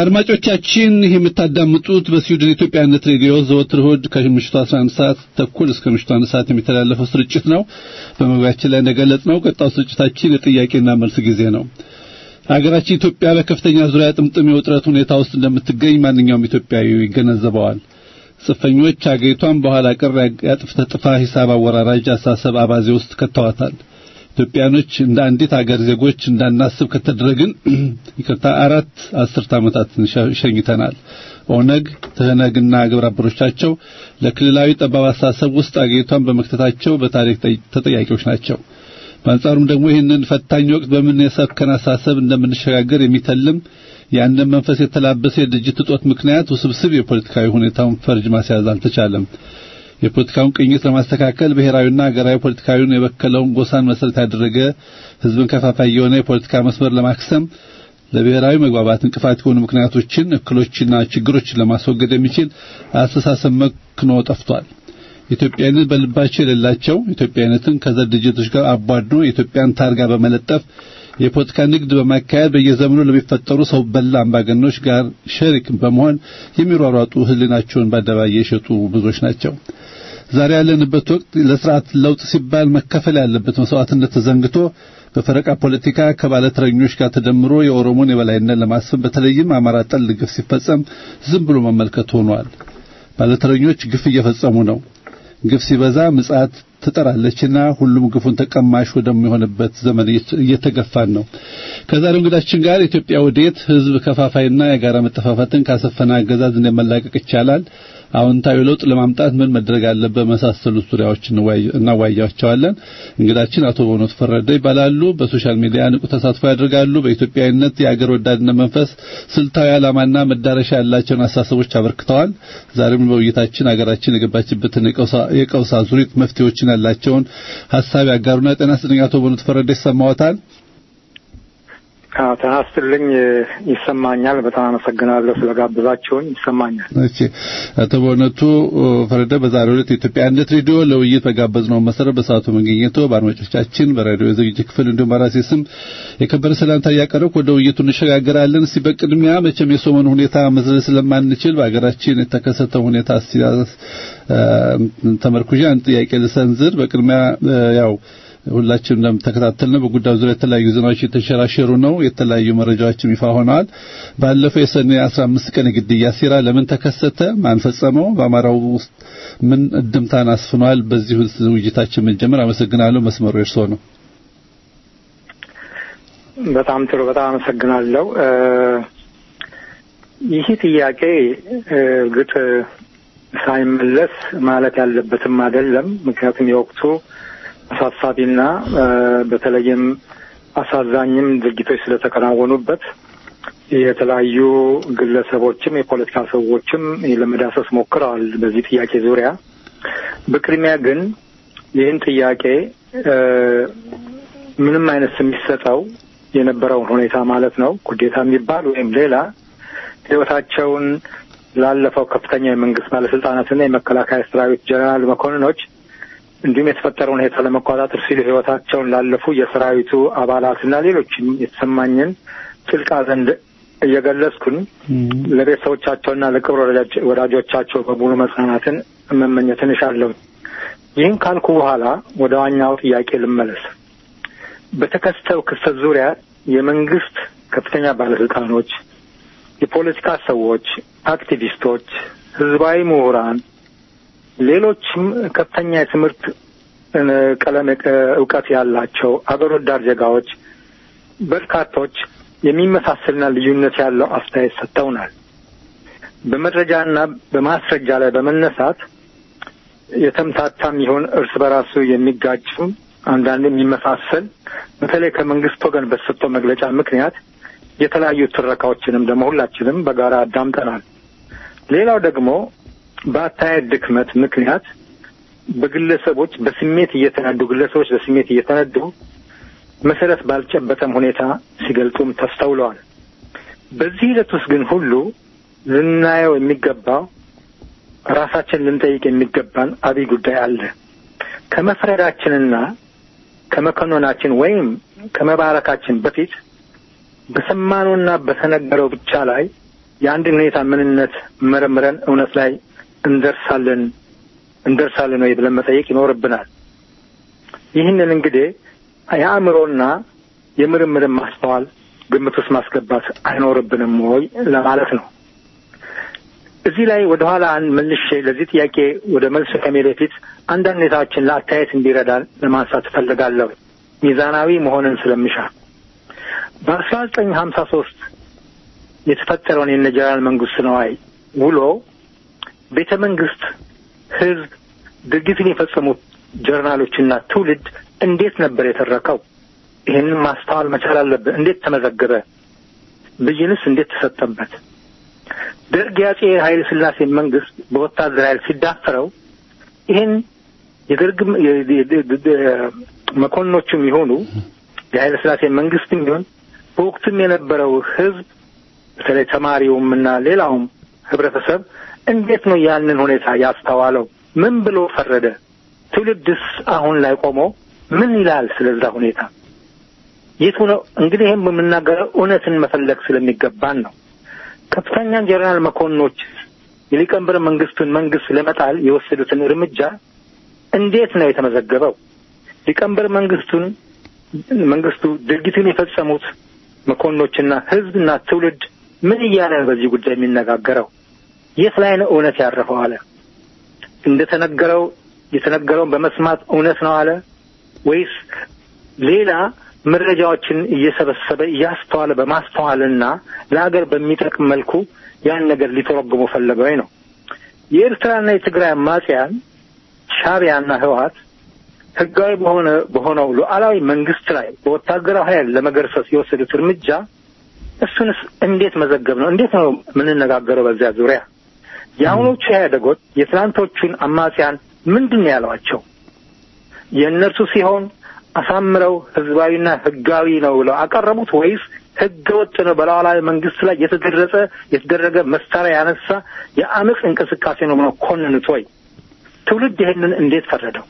አድማጮቻችን ይህ የምታዳምጡት በስዊድን ኢትዮጵያነት ሬዲዮ ዘወትር እሑድ ከምሽቱ 11 ሰዓት ተኩል እስከ ምሽቱ 1 ሰዓት የሚተላለፈው ስርጭት ነው። በመግቢያችን ላይ እንደገለጽ ነው ቀጣው ስርጭታችን የጥያቄና መልስ ጊዜ ነው። ሀገራችን ኢትዮጵያ በከፍተኛ ዙሪያ ጥምጥም የውጥረት ሁኔታ ውስጥ እንደምትገኝ ማንኛውም ኢትዮጵያዊ ይገነዘበዋል። ጽንፈኞች አገሪቷን በኋላ ቀር ያጥፍተ ጥፋ ሂሳብ አወራራጅ አሳሰብ አባዜ ውስጥ ከተዋታል። ኢትዮጵያኖች እንደ አንዲት አገር ዜጎች እንዳናስብ ከተደረግን ይቅርታ አራት አስርት ዓመታትን ሸኝተናል። ኦነግ፣ ትህነግና ግብረ አበሮቻቸው ለክልላዊ ጠባብ አስተሳሰብ ውስጥ አገሪቷን በመክተታቸው በታሪክ ተጠያቂዎች ናቸው። በአንጻሩም ደግሞ ይህንን ፈታኝ ወቅት በምን የሰከነ አስተሳሰብ እንደምንሸጋገር የሚተልም ያንን መንፈስ የተላበሰ የድርጅት እጦት ምክንያት ውስብስብ የፖለቲካዊ ሁኔታውን ፈርጅ ማስያዝ አልተቻለም። የፖለቲካውን ቅኝት ለማስተካከል ብሔራዊና ሀገራዊ ፖለቲካዊውን የበከለውን ጎሳን መሰረት ያደረገ ህዝብን ከፋፋይ የሆነ የፖለቲካ መስመር ለማክሰም ለብሔራዊ መግባባት እንቅፋት የሆኑ ምክንያቶችን፣ እክሎችና ችግሮችን ለማስወገድ የሚችል አስተሳሰብ መክኖ ጠፍቷል። ኢትዮጵያዊነት በልባቸው የሌላቸው ኢትዮጵያዊነትን ከዘር ድርጅቶች ጋር አቧድኖ የኢትዮጵያን ታርጋ በመለጠፍ የፖለቲካ ንግድ በማካሄድ በየዘመኑ ለሚፈጠሩ ሰው በላ አምባገኖች ጋር ሸሪክ በመሆን የሚሯሯጡ ህሊናቸውን በአደባባይ የሸጡ ብዙዎች ናቸው። ዛሬ ያለንበት ወቅት ለስርዓት ለውጥ ሲባል መከፈል ያለበት መስዋዕትነት ተዘንግቶ በፈረቃ ፖለቲካ ከባለተረኞች ጋር ተደምሮ የኦሮሞን የበላይነት ለማስፈን በተለይም አማራ ጠል ግፍ ሲፈጸም ዝም ብሎ መመልከት ሆኗል። ባለተረኞች ግፍ እየፈጸሙ ነው። ግፍ ሲበዛ ምጽአት ትጠራለችና ሁሉም ግፉን ተቀማሽ ወደሚሆንበት ዘመን እየተገፋን ነው። ከዛሬው እንግዳችን ጋር ኢትዮጵያ ወዴት ህዝብ ከፋፋይና የጋራ መጠፋፋትን ካሰፈነ አገዛዝ እንደመላቀቅ ይቻላል፣ አዎንታዊ ለውጥ ለማምጣት ምን መደረግ አለበት፣ መሳሰሉት ዙሪያዎች እናዋያቸዋለን። እንግዳችን አቶ በእውነቱ ፈረደ ይባላሉ። በሶሻል ሚዲያ ንቁ ተሳትፎ ያደርጋሉ። በኢትዮጵያዊነት የአገር ወዳድነት መንፈስ ስልታዊ ዓላማና መዳረሻ ያላቸውን አስተሳሰቦች አበርክተዋል። ዛሬም በውይይታችን ሀገራችን የገባችበትን የቀውስ አዙሪት መፍትሄዎችን ያላቸውን ሀሳብ ያጋሩና ጤና ይስጥልኝ አቶ በእውነቱ ፈረደ ይሰማዎታል? አዎ ጤና ይስጥልኝ ይሰማኛል። በጣም አመሰግናለሁ ስለጋበዛችሁኝ። ይሰማኛል። እሺ አቶ በእውነቱ ፈረደ በዛሬው ዕለት የኢትዮጵያ አንድነት ሬዲዮ ለውይይት በጋበዝነው መሰረት በሰዓቱ መገኘቶ በአድማጮቻችን በሬዲዮ ዝግጅት ክፍል እንዲሁም በራሴ ስም የከበረ ሰላምታ እያቀረብኩ ወደ ውይይቱ እንሸጋገራለን። እስቲ በቅድሚያ መቼም የሰሞኑ ሁኔታ መዝለል ስለማንችል በሀገራችን የተከሰተው ሁኔታ እስቲ ተመርኩዤ አንድ ጥያቄ ልሰንዝር። በቅድሚያ ያው ሁላችንም እንደምተከታተልነው በጉዳዩ ዙሪያ የተለያዩ ዜናዎች የተሸራሸሩ ነው። የተለያዩ መረጃዎችም ይፋ ሆነዋል። ባለፈው የሰኔ 15 ቀን ግድያ ሴራ ለምን ተከሰተ? ማን ፈጸመው? በአማራው ውስጥ ምን እድምታን አስፍኗል? በዚህ ውይይታችን መጀመር አመሰግናለሁ። መስመሩ የእርስዎ ነው። በጣም ጥሩ። በጣም አመሰግናለሁ። ይህ ጥያቄ እርግጥ ሳይመለስ ማለት ያለበትም አይደለም። ምክንያቱም የወቅቱ አሳሳቢና በተለይም አሳዛኝም ድርጊቶች ስለተከናወኑበት የተለያዩ ግለሰቦችም የፖለቲካ ሰዎችም ለመዳሰስ ሞክረዋል በዚህ ጥያቄ ዙሪያ። በቅድሚያ ግን ይህን ጥያቄ ምንም አይነት ስም የሚሰጠው የነበረውን ሁኔታ ማለት ነው ኩዴታ የሚባል ወይም ሌላ ሕይወታቸውን ላለፈው ከፍተኛ የመንግስት ባለስልጣናትና የመከላከያ ሰራዊት ጀነራል መኮንኖች እንዲሁም የተፈጠረውን ሁኔታ ለመቆጣጠር ሲሉ ህይወታቸውን ላለፉ የሰራዊቱ አባላትና ሌሎችም የተሰማኝን ጥልቅ ሐዘን እየገለጽኩኝ ለቤተሰቦቻቸውና ለቅርብ ወዳጆቻቸው በሙሉ መጽናናትን መመኘትን እሻለሁ። ይህን ካልኩ በኋላ ወደ ዋኛው ጥያቄ ልመለስ። በተከሰተው ክስተት ዙሪያ የመንግስት ከፍተኛ ባለስልጣኖች፣ የፖለቲካ ሰዎች፣ አክቲቪስቶች፣ ህዝባዊ ምሁራን ሌሎችም ከፍተኛ የትምህርት ቀለም እውቀት ያላቸው አገር ወዳድ ዜጋዎች በርካቶች የሚመሳሰልና ልዩነት ያለው አስተያየት ሰጥተውናል። በመረጃና በማስረጃ ላይ በመነሳት የተምታታም ይሆን እርስ በራሱ የሚጋጭም አንዳንድ የሚመሳሰል በተለይ ከመንግስት ወገን በተሰጠው መግለጫ ምክንያት የተለያዩ ትረካዎችንም ደግሞ ሁላችንም በጋራ አዳምጠናል። ሌላው ደግሞ በአስተያየት ድክመት ምክንያት በግለሰቦች በስሜት እየተነዱ ግለሰቦች በስሜት እየተነዱ መሰረት ባልጨበጠም ሁኔታ ሲገልጹም ተስተውለዋል። በዚህ ሂደት ውስጥ ግን ሁሉ ልናየው የሚገባው ራሳችን ልንጠይቅ የሚገባን አብይ ጉዳይ አለ። ከመፍረዳችንና ከመከኖናችን ወይም ከመባረካችን በፊት በሰማነውና በተነገረው ብቻ ላይ የአንድን ሁኔታ ምንነት መረምረን እውነት ላይ እንደርሳለን እንደርሳለን ወይ ብለን መጠየቅ ይኖርብናል። ይህንን እንግዲህ የአእምሮና የምርምርን ማስተዋል ግምት ውስጥ ማስገባት አይኖርብንም ወይ ለማለት ነው። እዚህ ላይ ወደ ኋላ መልሼ ለዚህ ጥያቄ ወደ መልስ ከሜ በፊት አንዳንድ ሁኔታዎችን ለአስተያየት እንዲረዳን ለማንሳት እፈልጋለሁ ሚዛናዊ መሆንን ስለምሻ በአስራ ዘጠኝ ሀምሳ ሶስት የተፈጠረውን የነ ጀነራል መንግስቱ ነዋይ ውሎ ቤተ መንግስት ህዝብ ድርጊትን የፈጸሙት ጀርናሎችና ትውልድ እንዴት ነበር የተረከው? ይህንን ማስተዋል መቻል አለብን። እንዴት ተመዘገበ? ብይንስ እንዴት ተሰጠበት? ደርግ የአጼ ኃይለ ሥላሴ መንግስት በወታደር ኃይል ሲዳፈረው ይህን የደርግ መኮንኖቹም ይሆኑ የኃይለ ሥላሴ መንግስትም ይሁን በወቅቱም የነበረው ህዝብ በተለይ ተማሪውም እና ሌላውም ህብረተሰብ እንዴት ነው ያንን ሁኔታ ያስተዋለው? ምን ብሎ ፈረደ? ትውልድስ አሁን ላይ ቆሞ ምን ይላል ስለዛ ሁኔታ? የቱ ነው እንግዲህ ይህም የምናገረው እውነትን መፈለግ ስለሚገባን ነው። ከፍተኛ ጀነራል መኮንኖች የሊቀመንበር መንግስቱን መንግስት ለመጣል የወሰዱትን እርምጃ እንዴት ነው የተመዘገበው? ሊቀመንበር መንግስቱን መንግስቱ ድርጊቱን የፈጸሙት መኮንኖችና ህዝብና ትውልድ ምን እያለ ነው በዚህ ጉዳይ የሚነጋገረው? የት ላይ ነው እውነት ያረፈው አለ? እንደተነገረው የተነገረውን በመስማት እውነት ነው አለ ወይስ ሌላ መረጃዎችን እየሰበሰበ እያስተዋለ በማስተዋልና ለሀገር በሚጠቅም መልኩ ያን ነገር ሊተረጉሙ ፈለገ ወይ ነው? የኤርትራና የትግራይ አማጽያን ሻዕቢያና ህወሀት ህጋዊ በሆነ በሆነው ሉዓላዊ መንግስት ላይ በወታደራዊ ኃይል ለመገርሰስ የወሰዱት እርምጃ እሱንስ እንዴት መዘገብ ነው? እንዴት ነው የምንነጋገረው በዚያ ዙሪያ? የአሁኖቹ ኢህአዴጎች የትናንቶቹን አማጽያን ምንድን ነው ያሏቸው? የእነርሱ ሲሆን አሳምረው ህዝባዊና ህጋዊ ነው ብለው አቀረቡት ወይስ ህገ ወጥ ነው በሉዓላዊ መንግስት ላይ የተደረጸ የተደረገ መሳሪያ ያነሳ የአመፅ እንቅስቃሴ ነው ብለው ኮንኑት ወይ? ትውልድ ይህንን እንዴት ፈረደው?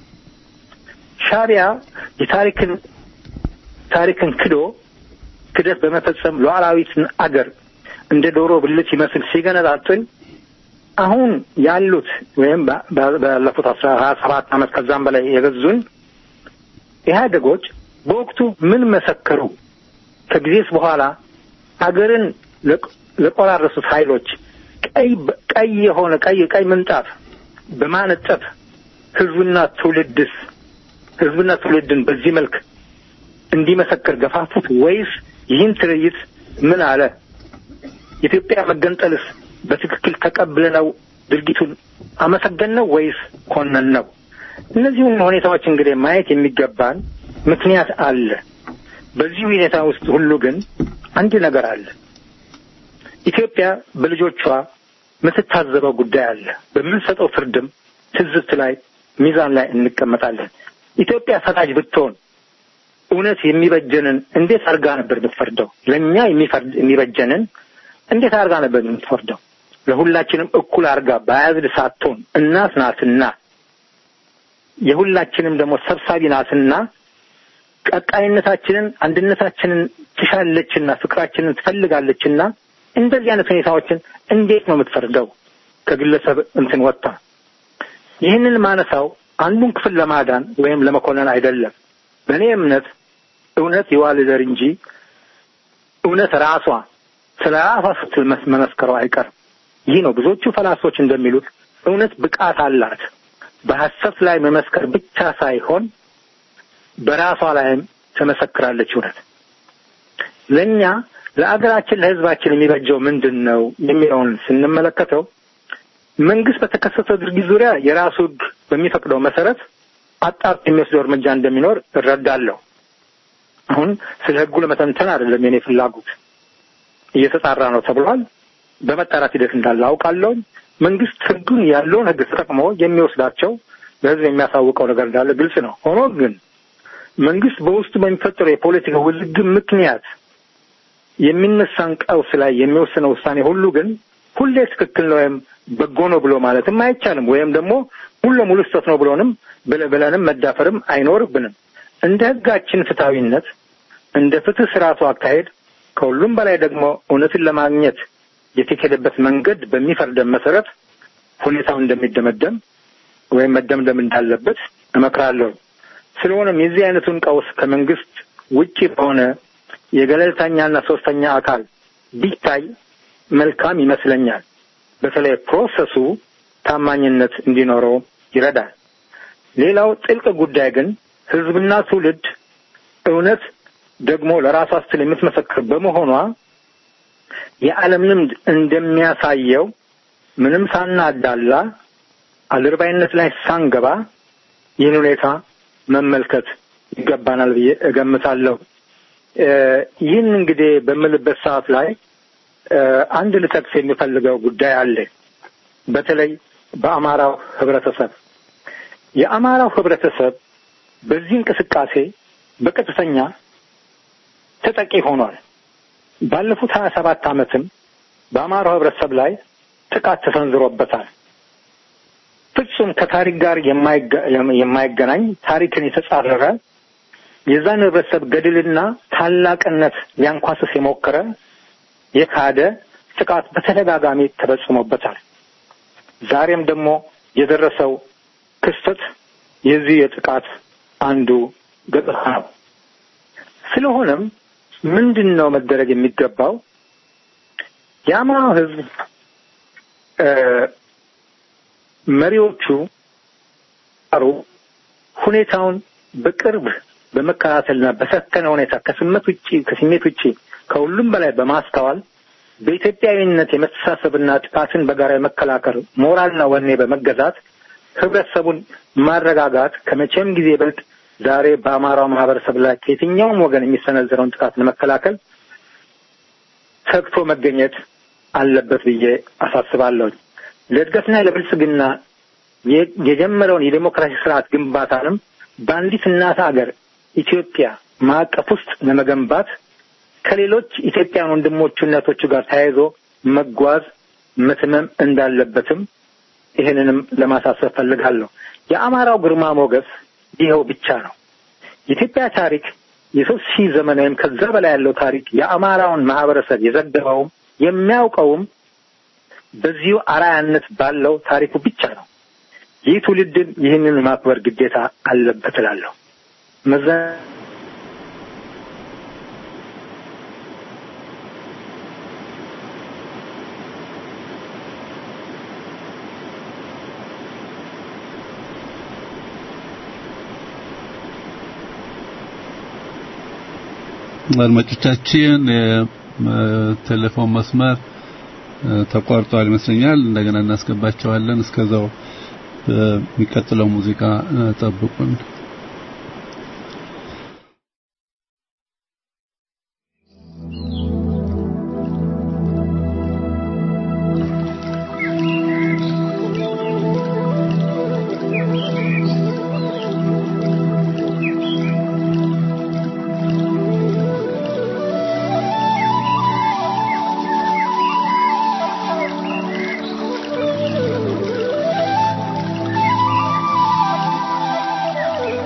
ሻዕቢያ የታሪክን ታሪክን ክዶ ክደት በመፈጸም ሉዓላዊትን አገር እንደ ዶሮ ብልት ይመስል ሲገነጣጥል አሁን ያሉት ወይም ባለፉት አስራ ሀያ ሰባት ዓመት ከዛም በላይ የገዙን ኢህአዴጎች በወቅቱ ምን መሰከሩ? ከጊዜስ በኋላ አገርን ለቆራረሱት ኃይሎች ቀይ ቀይ የሆነ ቀይ ቀይ ምንጣፍ በማነጠፍ ህዝብና ትውልድስ ህዝብና ትውልድን በዚህ መልክ እንዲመሰክር ገፋፉት ወይስ ይህን ትርኢት ምን አለ? የኢትዮጵያ መገንጠልስ በትክክል ተቀብለነው ድርጊቱን አመሰገን ነው ወይስ ኮነን ነው? እነዚህን ሁኔታዎች እንግዲህ ማየት የሚገባን ምክንያት አለ። በዚህ ሁኔታ ውስጥ ሁሉ ግን አንድ ነገር አለ። ኢትዮጵያ በልጆቿ የምትታዘበው ጉዳይ አለ። በምንሰጠው ፍርድም ትዝብት ላይ ሚዛን ላይ እንቀመጣለን። ኢትዮጵያ ፈራጅ ብትሆን እውነት የሚበጀንን እንዴት አድርጋ ነበር የምትፈርደው? ለእኛ የሚፈርድ የሚበጀንን እንዴት አድርጋ ነበር የምትፈርደው? ለሁላችንም እኩል አድርጋ በያዝድ ሳትሆን እናት ናትና የሁላችንም ደግሞ ሰብሳቢ ናትና ቀጣይነታችንን አንድነታችንን ትሻለችና ፍቅራችንን ትፈልጋለችና እንደዚህ አይነት ሁኔታዎችን እንዴት ነው የምትፈርደው? ከግለሰብ እንትን ወጥታ ይህንን ማነሳው አንዱን ክፍል ለማዳን ወይም ለመኮነን አይደለም። በእኔ እምነት እውነት ይዋልደር እንጂ እውነት ራሷ ስለ ራሷ ስትል መመስከረው አይቀርም። ይህ ነው ብዙዎቹ ፈላሶች እንደሚሉት እውነት ብቃት አላት። በሐሰት ላይ መመስከር ብቻ ሳይሆን በራሷ ላይም ትመሰክራለች። እውነት ለእኛ ለአገራችን ለሕዝባችን የሚበጀው ምንድን ነው የሚለውን ስንመለከተው መንግስት በተከሰተው ድርጊት ዙሪያ የራሱ ሕግ በሚፈቅደው መሰረት አጣርቶ የሚወስደው እርምጃ እንደሚኖር እረዳለሁ። አሁን ስለ ሕጉ ለመተንተን አይደለም የኔ ፍላጎት። እየተጣራ ነው ተብሏል። በመጣራት ሂደት እንዳለ አውቃለሁ። መንግስት ሕጉን ያለውን ሕግ ተጠቅሞ የሚወስዳቸው ለሕዝብ የሚያሳውቀው ነገር እንዳለ ግልጽ ነው። ሆኖ ግን መንግስት በውስጡ በሚፈጠረው የፖለቲካ ውዝግብ ምክንያት የሚነሳን ቀውስ ላይ የሚወስነው ውሳኔ ሁሉ ግን ሁሌ ትክክል ነው ወይም በጎ ነው ብሎ ማለትም አይቻልም። ወይም ደግሞ ሙሉ ለሙሉ ስህተት ነው ብሎንም ብለንም መዳፈርም አይኖርብንም። እንደ ህጋችን ፍትሐዊነት፣ እንደ ፍትህ ስርዓቱ አካሄድ፣ ከሁሉም በላይ ደግሞ እውነትን ለማግኘት የተኬደበት መንገድ በሚፈርደን መሰረት ሁኔታው እንደሚደመደም ወይም መደምደም እንዳለበት እመክራለሁ። ስለሆነም የዚህ አይነቱን ቀውስ ከመንግስት ውጪ በሆነ የገለልተኛና ሶስተኛ አካል ቢታይ መልካም ይመስለኛል። በተለይ ፕሮሰሱ ታማኝነት እንዲኖረው ይረዳል። ሌላው ጥልቅ ጉዳይ ግን ህዝብና ትውልድ እውነት ደግሞ ለራሷ ስትል የምትመሰክር በመሆኗ የዓለም ልምድ እንደሚያሳየው ምንም ሳናዳላ አድርባይነት ላይ ሳንገባ ይህን ሁኔታ መመልከት ይገባናል ብዬ እገምታለሁ። ይህን እንግዲህ በምልበት ሰዓት ላይ አንድ ልጠቅስ የሚፈልገው ጉዳይ አለ። በተለይ በአማራው ህብረተሰብ የአማራው ህብረተሰብ በዚህ እንቅስቃሴ በቀጥተኛ ተጠቂ ሆኗል። ባለፉት ሀያ ሰባት ዓመትም በአማራው ህብረተሰብ ላይ ጥቃት ተሰንዝሮበታል። ፍጹም ከታሪክ ጋር የማይገናኝ ታሪክን የተጻረረ የዛን ህብረተሰብ ገድልና ታላቅነት ሊያንኳስስ የሞከረ የካደ ጥቃት በተደጋጋሚ ተፈጽሞበታል። ዛሬም ደግሞ የደረሰው ክስተት የዚህ የጥቃት አንዱ ገጽታ ነው። ስለሆነም ምንድን ነው መደረግ የሚገባው? የአማራው ህዝብ መሪዎቹ አሩ ሁኔታውን በቅርብ በመከታተልና በሰከነ ሁኔታ ከስሜት ውጪ ከስሜት ውጪ ከሁሉም በላይ በማስተዋል በኢትዮጵያዊነት የመተሳሰብና ጥቃትን በጋራ የመከላከል ሞራልና ወኔ በመገዛት ህብረተሰቡን ማረጋጋት ከመቼም ጊዜ ይበልጥ ዛሬ በአማራው ማህበረሰብ ላይ ከየትኛውም ወገን የሚሰነዘረውን ጥቃት ለመከላከል ተግቶ መገኘት አለበት ብዬ አሳስባለሁ። ለእድገትና ለብልጽግና የጀመረውን የዴሞክራሲ ስርዓት ግንባታንም በአንዲት እናት ሀገር ኢትዮጵያ ማዕቀፍ ውስጥ ለመገንባት ከሌሎች ኢትዮጵያን ወንድሞቹ እናቶቹ ጋር ተያይዞ መጓዝ መትመም እንዳለበትም ይህንንም ለማሳሰብ ፈልጋለሁ። የአማራው ግርማ ሞገስ ይኸው ብቻ ነው። የኢትዮጵያ ታሪክ የሶስት ሺህ ዘመን ወይም ከዛ በላይ ያለው ታሪክ የአማራውን ማህበረሰብ የዘገበውም የሚያውቀውም በዚሁ አራያነት ባለው ታሪኩ ብቻ ነው። ይህ ትውልድን ይህንን ማክበር ግዴታ አለበት እላለሁ። መዘ አድማጮቻችን ቴሌፎን መስመር ተቋርጧል ይመስለኛል። እንደገና እናስገባቸዋለን። እስከዛው የሚቀጥለው ሙዚቃ ጠብቁን። Thank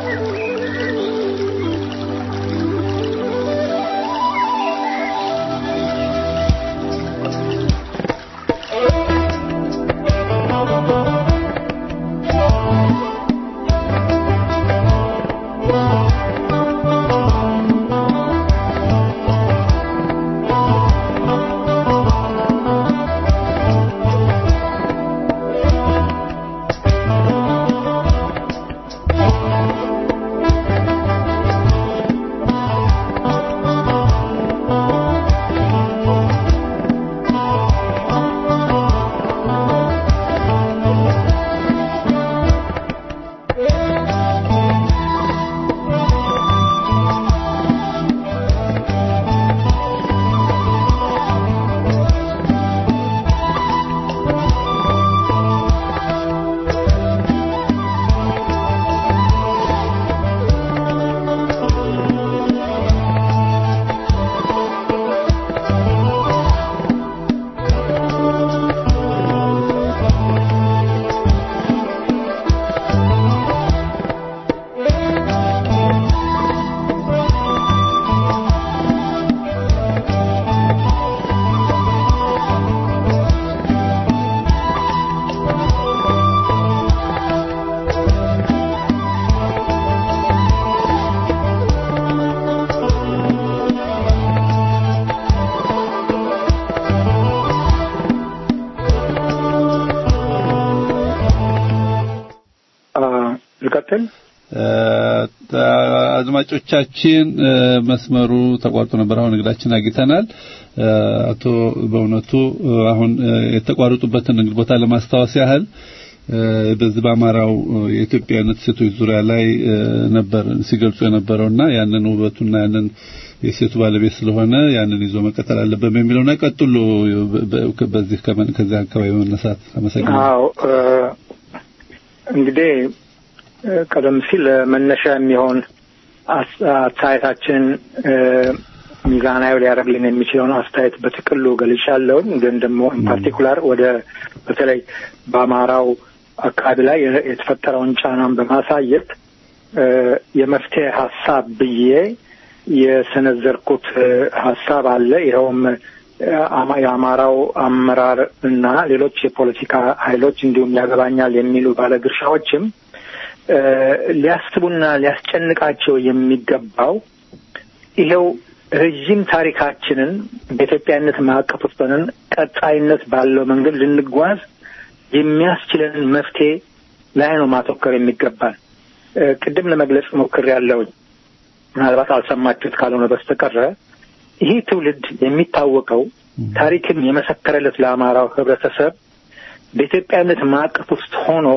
አድማጮቻችን መስመሩ ተቋርጦ ነበር። አሁን እንግዳችን አግኝተናል። አቶ በእውነቱ አሁን የተቋረጡበትን እንግዲህ ቦታ ለማስታወስ ያህል በዚህ በአማራው የኢትዮጵያነት ሴቶች ዙሪያ ላይ ነበር ሲገልጹ የነበረውና ያንን ውበቱና ያንን የሴቱ ባለቤት ስለሆነ ያንን ይዞ መቀጠል አለበት በሚለውና ቀጥሎ በዚህ ከዚህ አካባቢ በመነሳት አመሰግናለሁ። አዎ እንግዲህ ቀደም ሲል መነሻ የሚሆን አስተያየታችን ሚዛናዊ ሊያደርግልን የሚችለውን አስተያየት በጥቅሉ ገልጫለሁኝ። ግን ደግሞ ፓርቲኩላር ወደ በተለይ በአማራው አካባቢ ላይ የተፈጠረውን ጫናን በማሳየት የመፍትሄ ሀሳብ ብዬ የሰነዘርኩት ሀሳብ አለ። ይኸውም የአማራው አመራር እና ሌሎች የፖለቲካ ኃይሎች እንዲሁም ያገባኛል የሚሉ ባለድርሻዎችም ሊያስቡና ሊያስጨንቃቸው የሚገባው ይኸው ረዥም ታሪካችንን በኢትዮጵያነት ማዕቀፍ ውስጥ ሆነን ቀጣይነት ባለው መንገድ ልንጓዝ የሚያስችለንን መፍትሄ ላይ ነው ማተኮር የሚገባል። ቅድም ለመግለጽ ሞክሬያለሁኝ። ምናልባት አልሰማችሁት ካልሆነ በስተቀረ ይህ ትውልድ የሚታወቀው ታሪክም የመሰከረለት ለአማራው ሕብረተሰብ በኢትዮጵያነት ማዕቀፍ ውስጥ ሆኖ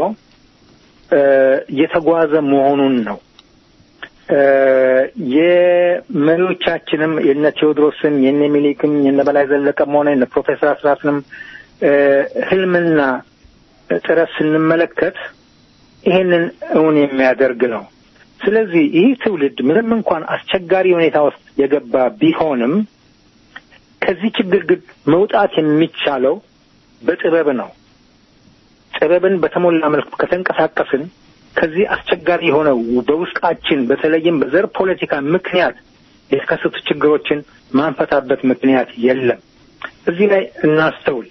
የተጓዘ መሆኑን ነው። የመሪዎቻችንም የነ ቴዎድሮስም የነ ሚኒሊክም የነ በላይ ዘለቀም ሆነ የነ ፕሮፌሰር አስራትንም ህልምና ጥረት ስንመለከት ይሄንን እውን የሚያደርግ ነው። ስለዚህ ይህ ትውልድ ምንም እንኳን አስቸጋሪ ሁኔታ ውስጥ የገባ ቢሆንም ከዚህ ችግር ግን መውጣት የሚቻለው በጥበብ ነው። ጥበብን በተሞላ መልኩ ከተንቀሳቀስን ከዚህ አስቸጋሪ የሆነ በውስጣችን በተለይም በዘር ፖለቲካ ምክንያት የተከሰቱ ችግሮችን ማንፈታበት ምክንያት የለም። እዚህ ላይ እናስተውል።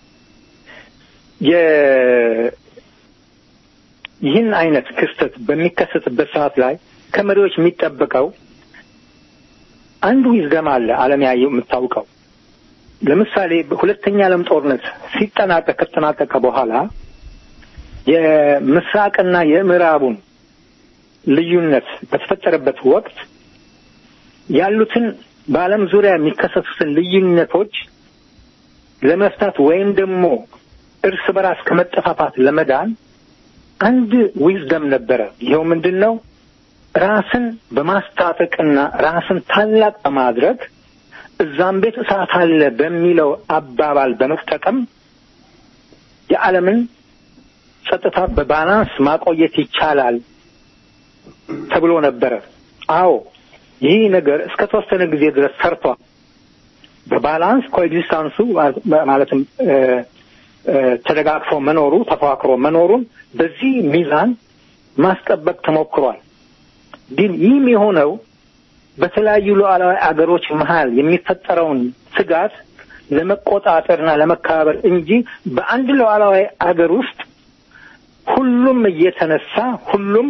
ይህን አይነት ክስተት በሚከሰትበት ሰዓት ላይ ከመሪዎች የሚጠበቀው አንዱ ይዝገም አለ። ዓለም ያየው የምታውቀው ለምሳሌ በሁለተኛ ዓለም ጦርነት ሲጠናቀቅ ከተጠናቀቀ በኋላ የምስራቅና የምዕራቡን ልዩነት በተፈጠረበት ወቅት ያሉትን በዓለም ዙሪያ የሚከሰቱትን ልዩነቶች ለመፍታት ወይም ደግሞ እርስ በራስ ከመጠፋፋት ለመዳን አንድ ዊዝደም ነበረ። ይኸው ምንድን ነው? ራስን በማስታጠቅና ራስን ታላቅ በማድረግ እዛም ቤት እሳት አለ በሚለው አባባል በመጠቀም የዓለምን ጸጥታ በባላንስ ማቆየት ይቻላል ተብሎ ነበረ። አዎ ይህ ነገር እስከ ተወሰነ ጊዜ ድረስ ሰርቷል። በባላንስ ኮኤግዚስታንሱ ማለትም ተደጋግፎ መኖሩ ተፈካክሮ መኖሩን በዚህ ሚዛን ማስጠበቅ ተሞክሯል። ግን ይህም የሆነው በተለያዩ ሉዓላዊ አገሮች መሀል የሚፈጠረውን ስጋት ለመቆጣጠርና ለመከባበር እንጂ በአንድ ሉዓላዊ አገር ውስጥ ሁሉም እየተነሳ ሁሉም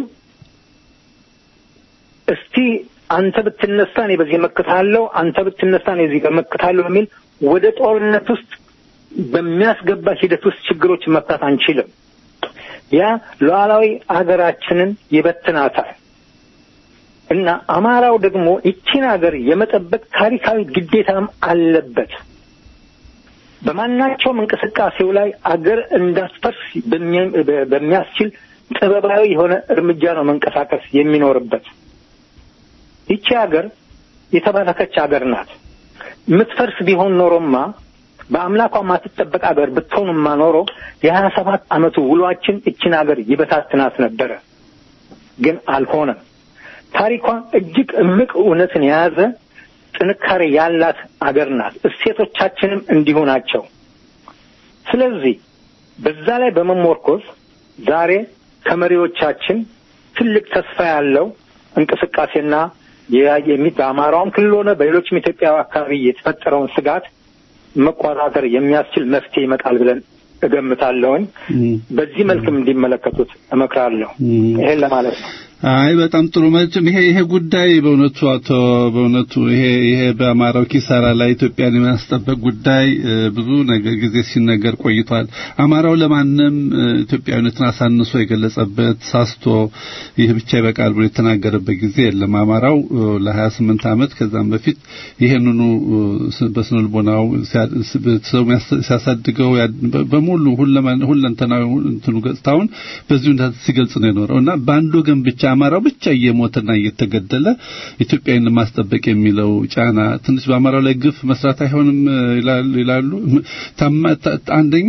እስቲ አንተ ብትነሳ እኔ በዚህ መክታለሁ፣ አንተ ብትነሳ እኔ እዚህ መክታለሁ የሚል ወደ ጦርነት ውስጥ በሚያስገባ ሂደት ውስጥ ችግሮች መፍታት አንችልም። ያ ሉዓላዊ አገራችንን ይበትናታል እና አማራው ደግሞ ይቺን ሀገር የመጠበቅ ታሪካዊ ግዴታም አለበት። በማናቸውም እንቅስቃሴው ላይ አገር እንዳትፈርስ በሚያስችል ጥበባዊ የሆነ እርምጃ ነው መንቀሳቀስ የሚኖርበት። ይቺ ሀገር የተባረከች ሀገር ናት። የምትፈርስ ቢሆን ኖሮማ በአምላኳ ማትጠበቅ ሀገር ብትሆንማ ኖሮ የሀያ ሰባት ዓመቱ ውሏችን እችን ሀገር ይበታትናት ነበረ። ግን አልሆነም። ታሪኳ እጅግ እምቅ እውነትን የያዘ ጥንካሬ ያላት አገር ናት። እሴቶቻችንም እንዲሁ ናቸው። ስለዚህ በዛ ላይ በመሞርኮዝ ዛሬ ከመሪዎቻችን ትልቅ ተስፋ ያለው እንቅስቃሴና በአማራውም ክልል ሆነ በሌሎችም ኢትዮጵያ አካባቢ የተፈጠረውን ስጋት መቆጣጠር የሚያስችል መፍትሄ ይመጣል ብለን እገምታለሁኝ። በዚህ መልክም እንዲመለከቱት እመክራለሁ። ይሄን ለማለት ነው። አይ በጣም ጥሩ መቼም ይሄ ይሄ ጉዳይ በእውነቱ አቶ በእውነቱ ይሄ ይሄ በአማራው ኪሳራ ላይ ኢትዮጵያን የማስጠበቅ ጉዳይ ብዙ ነገር ጊዜ ሲነገር ቆይቷል። አማራው ለማንም ኢትዮጵያዊነትን አሳንሶ የገለጸበት ሳስቶ ይህ ብቻ ይበቃል ብሎ የተናገረበት ጊዜ የለም። አማራው ለ28 ዓመት ከዛም በፊት ይሄንኑ በስነ ልቦናው ሰው ሲያሳድገው በሙሉ ሁለንተናዊ እንትኑ ገጽታውን በዚሁ ሲገልጽ ነው የኖረው እና በአንድ ወገን ብቻ አማራው ብቻ እየሞተና እየተገደለ ኢትዮጵያን ለማስጠበቅ የሚለው ጫና ትንሽ በአማራው ላይ ግፍ መስራት አይሆንም ይላሉ። አንደኛ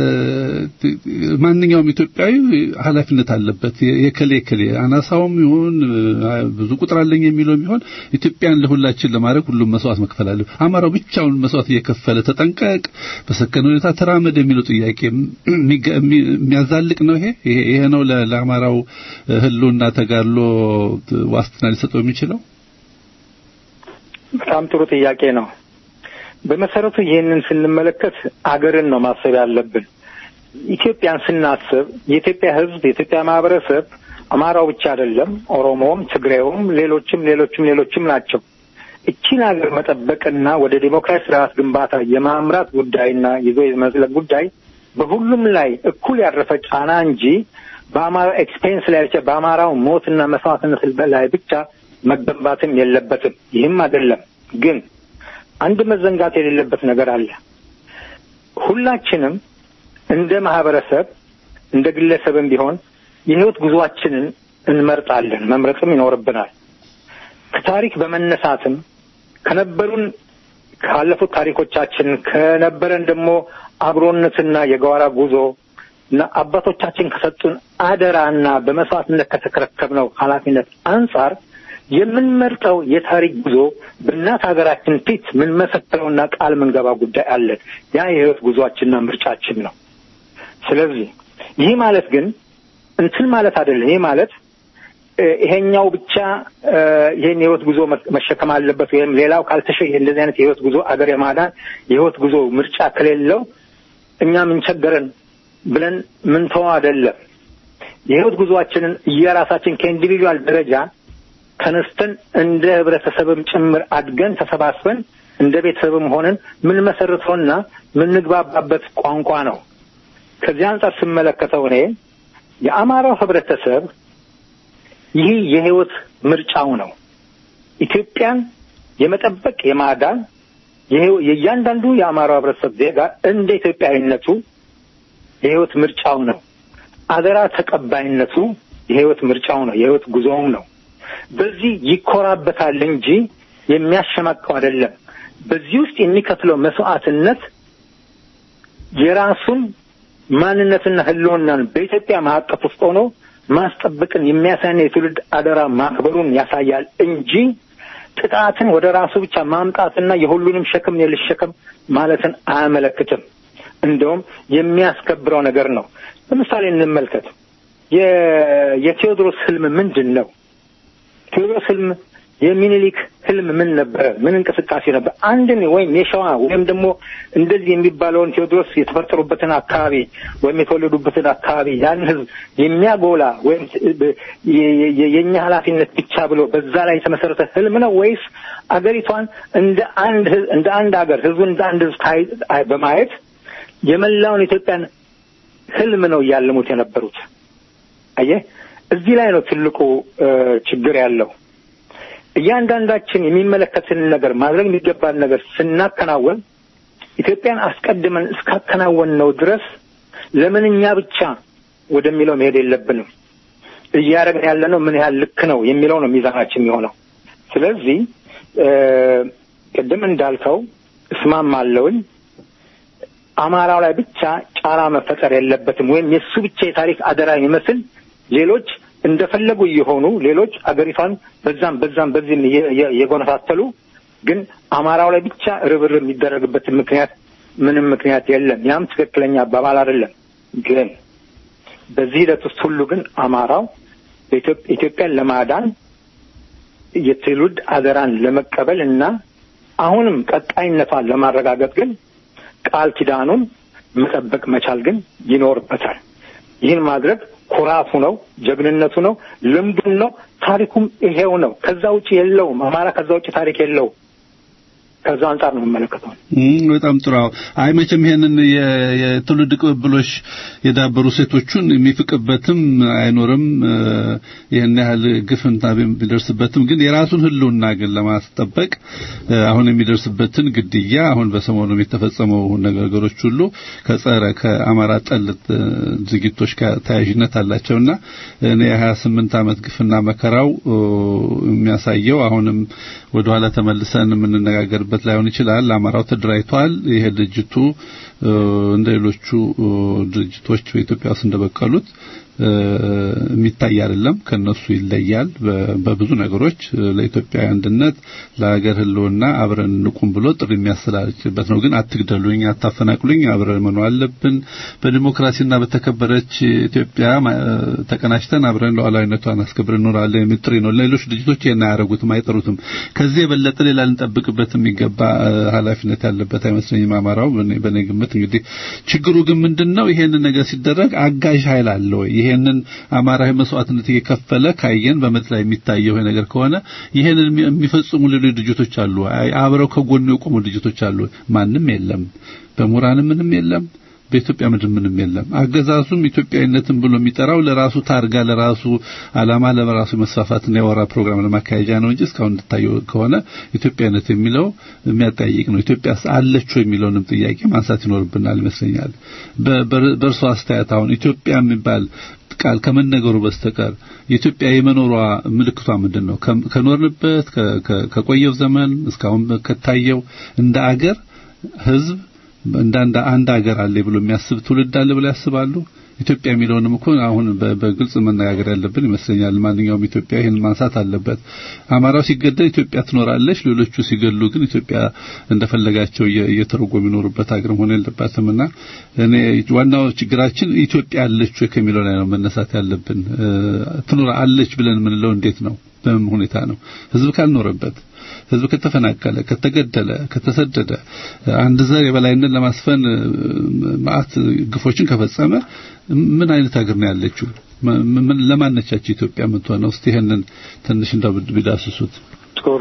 ማንኛውም ኢትዮጵያዊ ኃላፊነት አለበት። የከሌ ከሌ አናሳውም ይሁን ብዙ ቁጥር አለኝ የሚለው ይሁን ኢትዮጵያን ለሁላችን ለማድረግ ሁሉም መስዋዕት መክፈል አለ። አማራው ብቻውን መስዋዕት እየከፈለ ተጠንቀቅ፣ በሰከነ ሁኔታ ተራመድ የሚለው ጥያቄ የሚያዛልቅ ነው። ይሄ ይሄ ነው ለአማራው ህልውና ተጋድሎ ዋስትና ሊሰጠው የሚችለው? በጣም ጥሩ ጥያቄ ነው። በመሰረቱ ይህንን ስንመለከት አገርን ነው ማሰብ ያለብን። ኢትዮጵያን ስናስብ የኢትዮጵያ ሕዝብ የኢትዮጵያ ማህበረሰብ አማራው ብቻ አይደለም፣ ኦሮሞውም፣ ትግሬውም፣ ሌሎችም ሌሎችም ሌሎችም ናቸው። እቺን ሀገር መጠበቅና ወደ ዲሞክራሲ ስርዓት ግንባታ የማምራት ጉዳይና ይዞ የመዝለቅ ጉዳይ በሁሉም ላይ እኩል ያረፈ ጫና እንጂ በአማራው ኤክስፔንስ ላይ ብቻ በአማራው ሞትና መስዋዕትነት ላይ ብቻ መገንባትም የለበትም። ይህም አይደለም ግን አንድ መዘንጋት የሌለበት ነገር አለ። ሁላችንም እንደ ማህበረሰብ እንደ ግለሰብም ቢሆን የህይወት ጉዟችንን እንመርጣለን፣ መምረጥም ይኖርብናል። ከታሪክ በመነሳትም ከነበሩን ካለፉት ታሪኮቻችን ከነበረን ደግሞ አብሮነትና የጋራ ጉዞ እና አባቶቻችን ከሰጡን አደራና በመስዋዕትነት ከተከረከብነው ኃላፊነት አንጻር የምንመርጠው የታሪክ ጉዞ በእናት ሀገራችን ፊት የምንመሰክረውና ቃል ምንገባ ጉዳይ አለን። ያ የህይወት ጉዟችንና ምርጫችን ነው። ስለዚህ ይህ ማለት ግን እንትን ማለት አይደለም። ይህ ማለት ይሄኛው ብቻ ይሄን የህይወት ጉዞ መሸከም አለበት ወይም ሌላው ካልተሸ እንደዚህ አይነት የህይወት ጉዞ አገር የማዳን የህይወት ጉዞ ምርጫ ከሌለው እኛ ምን ቸገረን ብለን ምንተው አይደለም። የህይወት ጉዞአችንን እየራሳችን ከኢንዲቪጁዋል ደረጃ ተነስተን እንደ ህብረተሰብም ጭምር አድገን ተሰባስበን እንደ ቤተሰብም ሆነን ምን መሰረተውና ምንግባባበት ቋንቋ ነው። ከዚህ አንጻር ስመለከተው እኔ የአማራው ህብረተሰብ ይህ የህይወት ምርጫው ነው። ኢትዮጵያን የመጠበቅ የማዳን የእያንዳንዱ የአማራው ህብረተሰብ ዜጋ እንደ ኢትዮጵያዊነቱ የህይወት ምርጫው ነው። አደራ ተቀባይነቱ የህይወት ምርጫው ነው፣ የህይወት ጉዞውም ነው። በዚህ ይኮራበታል እንጂ የሚያሸማቀው አይደለም። በዚህ ውስጥ የሚከፍለው መስዋዕትነት የራሱን ማንነትና ህልውናን በኢትዮጵያ ማዕቀፍ ውስጥ ሆኖ ማስጠበቅን የሚያሳይና የትውልድ አደራ ማክበሩን ያሳያል እንጂ ጥቃትን ወደ ራሱ ብቻ ማምጣትና የሁሉንም ሸክም የልሸከም ማለትን አያመለክትም። እንደውም የሚያስከብረው ነገር ነው። ለምሳሌ እንመልከት። የቴዎድሮስ ህልም ምንድን ነው? ቴዎድሮስ ህልም የሚኒሊክ ህልም ምን ነበረ? ምን እንቅስቃሴ ነበር? አንድን ወይም የሸዋ ወይም ደግሞ እንደዚህ የሚባለውን ቴዎድሮስ የተፈጠሩበትን አካባቢ ወይም የተወለዱበትን አካባቢ ያንን ህዝብ የሚያጎላ ወይም የእኛ ኃላፊነት ብቻ ብሎ በዛ ላይ የተመሰረተ ህልም ነው ወይስ አገሪቷን እንደ አንድ እንደ አንድ ሀገር ህዝቡን እንደ አንድ ህዝብ በማየት የመላውን ኢትዮጵያን ህልም ነው እያለሙት የነበሩት? አየህ፣ እዚህ ላይ ነው ትልቁ ችግር ያለው። እያንዳንዳችን የሚመለከትን ነገር ማድረግ የሚገባን ነገር ስናከናወን ኢትዮጵያን አስቀድመን እስካከናወን ነው ድረስ ለምን እኛ ብቻ ወደሚለው መሄድ የለብንም። እያደረግን ያለ ነው ምን ያህል ልክ ነው የሚለው ነው ሚዛናችን የሚሆነው። ስለዚህ ቅድም እንዳልከው እስማማለሁኝ። አማራው ላይ ብቻ ጫና መፈጠር የለበትም ወይም የእሱ ብቻ የታሪክ አደራ የሚመስል ሌሎች እንደፈለጉ እየሆኑ ሌሎች አገሪቷን በዛም በዛም በዚህም እየጎነታተሉ ግን አማራው ላይ ብቻ ርብርብ የሚደረግበትን ምክንያት ምንም ምክንያት የለም። ያም ትክክለኛ አባባል አይደለም። ግን በዚህ ሂደት ውስጥ ሁሉ ግን አማራው ኢትዮጵያን ለማዳን የትውልድ አደራን ለመቀበል እና አሁንም ቀጣይነቷን ለማረጋገጥ ግን ቃል ኪዳኑን መጠበቅ መቻል ግን ይኖርበታል። ይህን ማድረግ ኩራቱ ነው፣ ጀግንነቱ ነው፣ ልምዱም ነው፣ ታሪኩም ይሄው ነው። ከዛ ውጭ የለውም። አማራ ከዛ ውጭ ታሪክ የለውም። ከዛ አንጻር ነው የምመለከተው። በጣም ጥሩ። አይ መቼም ይሄንን የትውልድ ቅብብሎሽ የዳበሩ ሴቶቹን የሚፍቅበትም አይኖርም። ይህን ያህል ግፍንታ ቢደርስበትም ግን የራሱን ሕልውና ግን ለማስጠበቅ አሁን የሚደርስበትን ግድያ አሁን በሰሞኑ የተፈጸመው ነገሮች ሁሉ ከጸረ ከአማራ ጠል ድርጊቶች ጋር ተያያዥነት አላቸውና እኔ የሀያ ስምንት ዓመት ግፍና መከራው የሚያሳየው አሁንም ወደኋላ ተመልሰን የምንነጋገርበት ላይሆን ይችላል። አማራው ተደራጅቷል። ይሄ ድርጅቱ እንደ ሌሎቹ ድርጅቶች በኢትዮጵያ ውስጥ እንደበቀሉት የሚታይ አይደለም። ከነሱ ይለያል በብዙ ነገሮች። ለኢትዮጵያ አንድነት፣ ለሀገር ህልውና አብረን እንቁም ብሎ ጥሪ የሚያስተላልፍበት ነው። ግን አትግደሉኝ፣ አታፈናቅሉኝ፣ አብረን መኖር አለብን። በዲሞክራሲና በተከበረች ኢትዮጵያ ተቀናጅተን አብረን ሉዓላዊነቷን አስከብረን እንኖራለን የሚል ጥሪ ነው። ሌሎች ድርጅቶች ይሄን አያደርጉትም፣ አይጠሩትም። ከዚህ የበለጠ ሌላ ልንጠብቅበት የሚገባ ኃላፊነት ያለበት አይመስለኝም አማራው። በእኔ ግምት እንግዲህ ችግሩ ግን ምንድነው? ይሄንን ነገር ሲደረግ አጋዥ ኃይል አለ ወይ? ይሄንን አማራዊ መስዋዕትነት እየከፈለ ካየን በምድር ላይ የሚታየው ነገር ከሆነ ይሄንን የሚፈጽሙ ሌሎች ድርጅቶች አሉ። አብረው ከጎኑ የቆሙ ድርጅቶች አሉ። ማንም የለም። በምሁራንም ምንም የለም። በኢትዮጵያ ምድር ምንም የለም። አገዛዙም ኢትዮጵያዊነትን ብሎ የሚጠራው ለራሱ ታርጋ፣ ለራሱ ዓላማ፣ ለራሱ መስፋፋትና የወራ ፕሮግራም ለማካሄጃ ነው እንጂ እስካሁን እንድታየው ከሆነ ኢትዮጵያዊነት የሚለው የሚያጠያይቅ ነው። ኢትዮጵያ አለች የሚለውንም ጥያቄ ማንሳት ይኖርብናል ይመስለኛል። በእርሶ አስተያየት አሁን ኢትዮጵያ የሚባል ቃል ከመነገሩ በስተቀር የኢትዮጵያ የመኖሯ ምልክቷ ምንድን ነው? ከኖርንበት ከቆየው ዘመን እስካሁን ከታየው እንደ አገር ህዝብ እንደ አንድ ሀገር አለ ብሎ የሚያስብ ትውልድ አለ ብሎ ያስባሉ? ኢትዮጵያ የሚለውንም እኮ አሁን በግልጽ መነጋገር ያለብን ይመስለኛል። ማንኛውም ኢትዮጵያ ይህን ማንሳት አለበት። አማራው ሲገደል ኢትዮጵያ ትኖራለች፣ ሌሎቹ ሲገሉ ግን ኢትዮጵያ እንደፈለጋቸው እየተረጎሙ የሚኖሩበት ሀገር መሆን የለባትምና እኔ ዋናው ችግራችን ኢትዮጵያ አለች ወይ ከሚለው ላይ ነው መነሳት ያለብን። ትኖር አለች ብለን የምንለው እንዴት ነው? በምን ሁኔታ ነው? ህዝብ ካልኖረበት ህዝብ ከተፈናቀለ፣ ከተገደለ፣ ከተሰደደ አንድ ዘር የበላይነት ለማስፈን ማአት ግፎችን ከፈጸመ ምን አይነት ሀገር ነው ያለችው? ለማነቻች ኢትዮጵያ የምትሆነው? እስቲ ይሄንን ትንሽ እንደው ቢዳስሱት ጥሩ።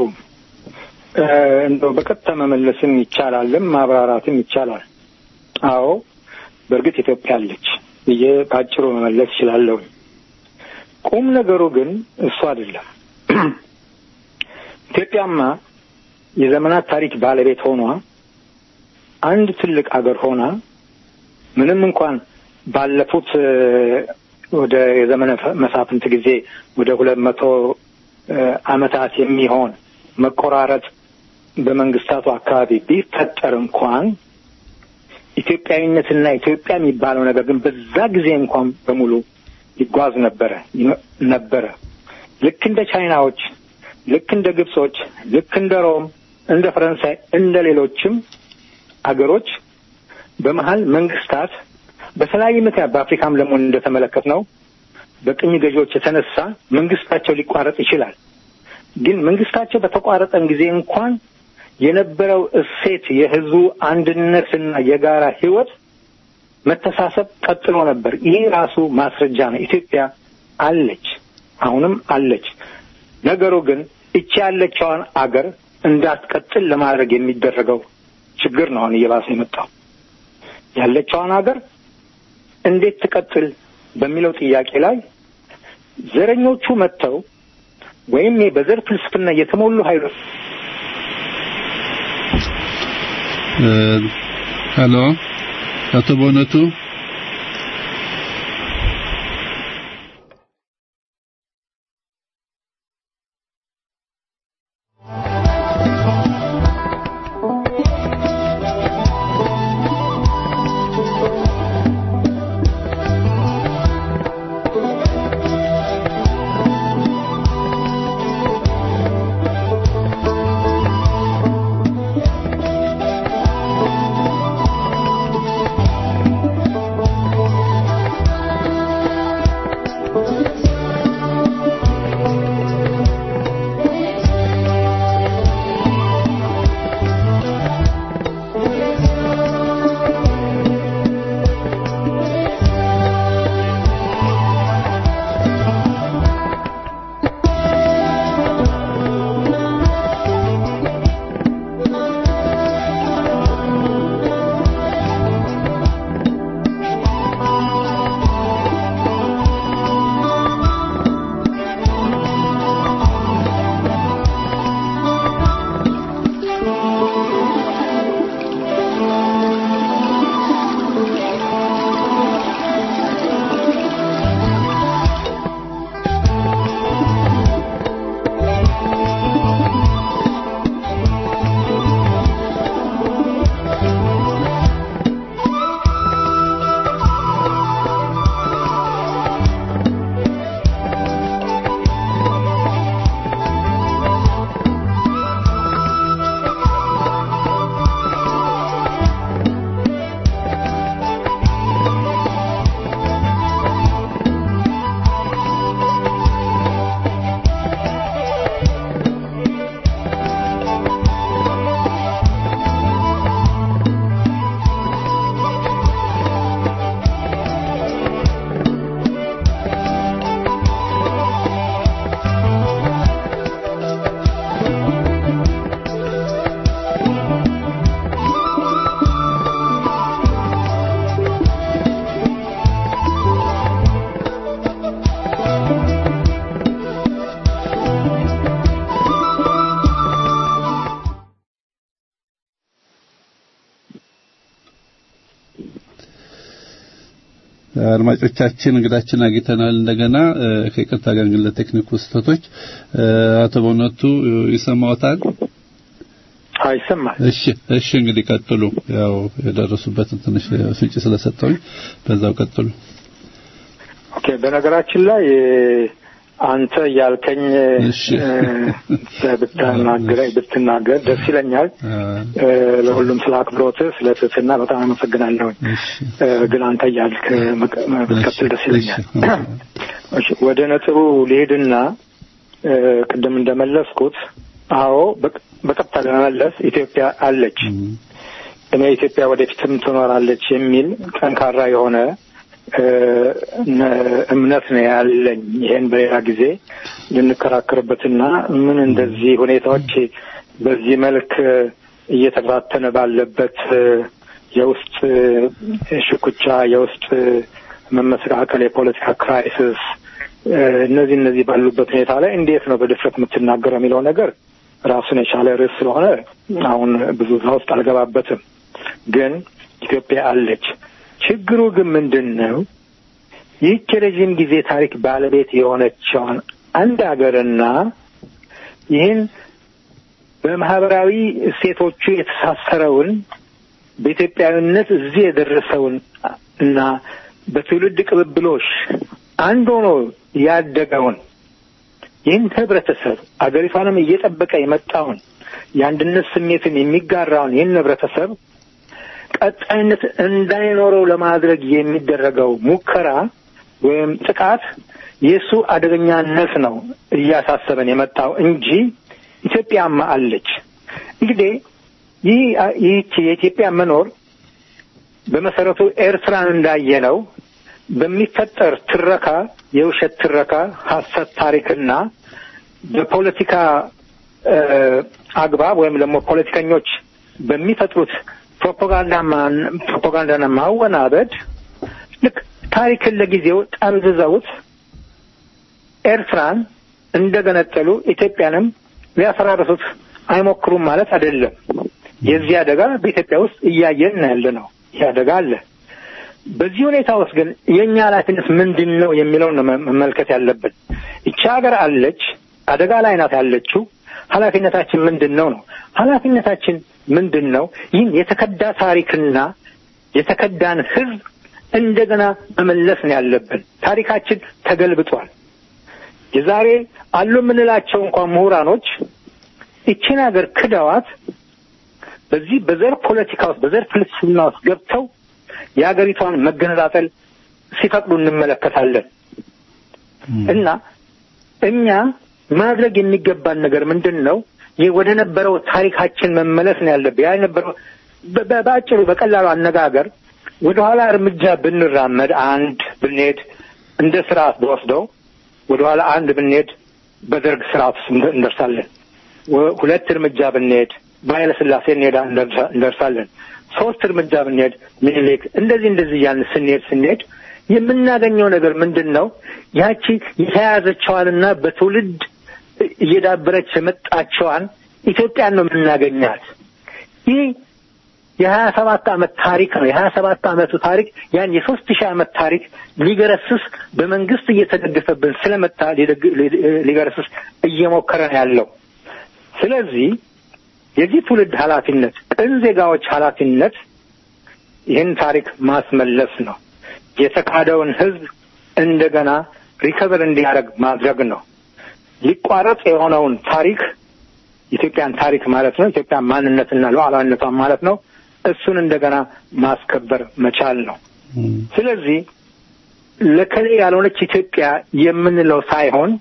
እንደው በቀጥታ መመለስም ይቻላልም ማብራራትም ይቻላል። አዎ በእርግጥ ኢትዮጵያ አለች ብዬ በአጭሩ መመለስ እችላለሁ። ቁም ነገሩ ግን እሱ አይደለም። ኢትዮጵያማ የዘመናት ታሪክ ባለቤት ሆኗ አንድ ትልቅ አገር ሆና ምንም እንኳን ባለፉት ወደ የዘመነ መሳፍንት ጊዜ ወደ ሁለት መቶ ዓመታት የሚሆን መቆራረጥ በመንግስታቱ አካባቢ ቢፈጠር እንኳን ኢትዮጵያዊነትና ኢትዮጵያ የሚባለው ነገር ግን በዛ ጊዜ እንኳን በሙሉ ይጓዝ ነበረ ነበረ ልክ እንደ ቻይናዎች ልክ እንደ ግብጾች፣ ልክ እንደ ሮም፣ እንደ ፈረንሳይ፣ እንደ ሌሎችም አገሮች በመሀል መንግስታት በተለያየ ምክንያት በአፍሪካም ደግሞ እንደተመለከት ነው በቅኝ ገዢዎች የተነሳ መንግስታቸው ሊቋረጥ ይችላል። ግን መንግስታቸው በተቋረጠን ጊዜ እንኳን የነበረው እሴት የህዝቡ አንድነትና የጋራ ህይወት መተሳሰብ ቀጥሎ ነበር። ይህ ራሱ ማስረጃ ነው። ኢትዮጵያ አለች፣ አሁንም አለች። ነገሩ ግን እቺ ያለችዋን አገር እንዳትቀጥል ለማድረግ የሚደረገው ችግር ነው አሁን እየባሰ የመጣው። ያለችዋን አገር እንዴት ትቀጥል በሚለው ጥያቄ ላይ ዘረኞቹ መጥተው ወይም በዘር ፍልስፍና የተሞሉ ኃይሎች ሄሎ፣ አቶ በእውነቱ Thank አድማጮቻችን እንግዳችን አግኝተናል። እንደገና ከይቅርታ ጋር ግን ለቴክኒኩ ስህተቶች አቶ በእውነቱ ይሰማዎታል? ይሰማል። እሺ እሺ፣ እንግዲህ ቀጥሉ። ያው የደረሱበትን ትንሽ ፍንጭ ስለሰጠውኝ በዛው ቀጥሉ። ኦኬ። በነገራችን ላይ አንተ ያልከኝ ብትናገረኝ ብትናገር ደስ ይለኛል። ለሁሉም ስለ አክብሮት፣ ስለ ትህትና በጣም አመሰግናለሁኝ። ግን አንተ እያልክ ብትቀጥል ደስ ይለኛል። ወደ ነጥቡ ሊሄድና ቅድም እንደመለስኩት አዎ በቀጥታ ለመመለስ ኢትዮጵያ አለች። እኔ ኢትዮጵያ ወደፊትም ትኖራለች የሚል ጠንካራ የሆነ እምነት ነው ያለኝ። ይሄን በሌላ ጊዜ ልንከራከርበትና ምን እንደዚህ ሁኔታዎች በዚህ መልክ እየተበታተነ ባለበት የውስጥ ሽኩቻ፣ የውስጥ መመሰቃቀል፣ የፖለቲካ ክራይሲስ እነዚህ እነዚህ ባሉበት ሁኔታ ላይ እንዴት ነው በድፍረት የምትናገረው የሚለው ነገር ራሱን የቻለ ርዕስ ስለሆነ አሁን ብዙ እዛ ውስጥ አልገባበትም። ግን ኢትዮጵያ አለች። ችግሩ ግን ምንድን ነው? ይህች የረዥም ጊዜ ታሪክ ባለቤት የሆነችውን አንድ ሀገርና ይህን በማህበራዊ እሴቶቹ የተሳሰረውን በኢትዮጵያዊነት እዚህ የደረሰውን እና በትውልድ ቅብብሎሽ አንድ ሆኖ ያደገውን ይህን ህብረተሰብ አገሪቷንም እየጠበቀ የመጣውን የአንድነት ስሜትን የሚጋራውን ይህን ህብረተሰብ ቀጣይነት እንዳይኖረው ለማድረግ የሚደረገው ሙከራ ወይም ጥቃት የእሱ አደገኛነት ነው እያሳሰበን የመጣው እንጂ ኢትዮጵያማ አለች። እንግዲህ ይህ ይህች የኢትዮጵያ መኖር በመሰረቱ ኤርትራን እንዳየነው በሚፈጠር ትረካ፣ የውሸት ትረካ፣ ሀሰት ታሪክና በፖለቲካ አግባብ ወይም ደግሞ ፖለቲከኞች በሚፈጥሩት ፕሮፓጋንዳና ማወናበድ ልክ ታሪክን ለጊዜው ጠምዝዘውት ኤርትራን እንደገነጠሉ ኢትዮጵያንም ሊያፈራርሱት አይሞክሩም ማለት አይደለም። የዚህ አደጋ በኢትዮጵያ ውስጥ እያየን ያለ ነው። ይህ አደጋ አለ። በዚህ ሁኔታ ውስጥ ግን የእኛ ኃላፊነት ምንድን ነው የሚለውን ነው መመልከት ያለብን። ይቺ ሀገር አለች፣ አደጋ ላይ ናት ያለችው። ኃላፊነታችን ምንድን ነው ነው ኃላፊነታችን ምንድን ነው? ይህን የተከዳ ታሪክና የተከዳን ሕዝብ እንደገና መመለስ ነው ያለብን። ታሪካችን ተገልብጧል። የዛሬ አሉ የምንላቸው እንኳን ምሁራኖች ይችን ሀገር ክደዋት በዚህ በዘር ፖለቲካ ውስጥ በዘር ፍልስፍና ውስጥ ገብተው የሀገሪቷን መገነጣጠል ሲፈቅዱ እንመለከታለን። እና እኛ ማድረግ የሚገባን ነገር ምንድን ነው? ይህ ወደ ነበረው ታሪካችን መመለስ ነው ያለብን። ያ የነበረው በአጭሩ በቀላሉ አነጋገር ወደኋላ እርምጃ ብንራመድ አንድ ብንሄድ እንደ ስርዓት በወስደው ወደኋላ አንድ ብንሄድ በደርግ ስርዓት ውስጥ እንደርሳለን። ሁለት እርምጃ ብንሄድ በኃይለ ሥላሴ እንሄዳ እንደርሳለን። ሶስት እርምጃ ብንሄድ ምኒልክ፣ እንደዚህ እንደዚህ እያልን ስንሄድ ስንሄድ የምናገኘው ነገር ምንድን ነው? ያቺ የተያያዘችዋንና በትውልድ እየዳበረች የመጣቸዋን ኢትዮጵያን ነው የምናገኛት። ይህ የሀያ ሰባት ዓመት ታሪክ ነው። የሀያ ሰባት ዓመቱ ታሪክ ያን የሶስት ሺህ ዓመት ታሪክ ሊገረስስ በመንግስት እየተደገፈብን ስለመጣ ሊገረስስ እየሞከረ ነው ያለው። ስለዚህ የዚህ ትውልድ ኃላፊነት፣ ቅን ዜጋዎች ኃላፊነት ይህን ታሪክ ማስመለስ ነው። የተካደውን ህዝብ እንደገና ሪከቨር እንዲያደርግ ማድረግ ነው። ሊቋረጥ የሆነውን ታሪክ የኢትዮጵያን ታሪክ ማለት ነው። ኢትዮጵያን ማንነትና ሉዓላዊነቷን ማለት ነው። እሱን እንደገና ማስከበር መቻል ነው። ስለዚህ ለከሌ ያልሆነች ኢትዮጵያ የምንለው ሳይሆን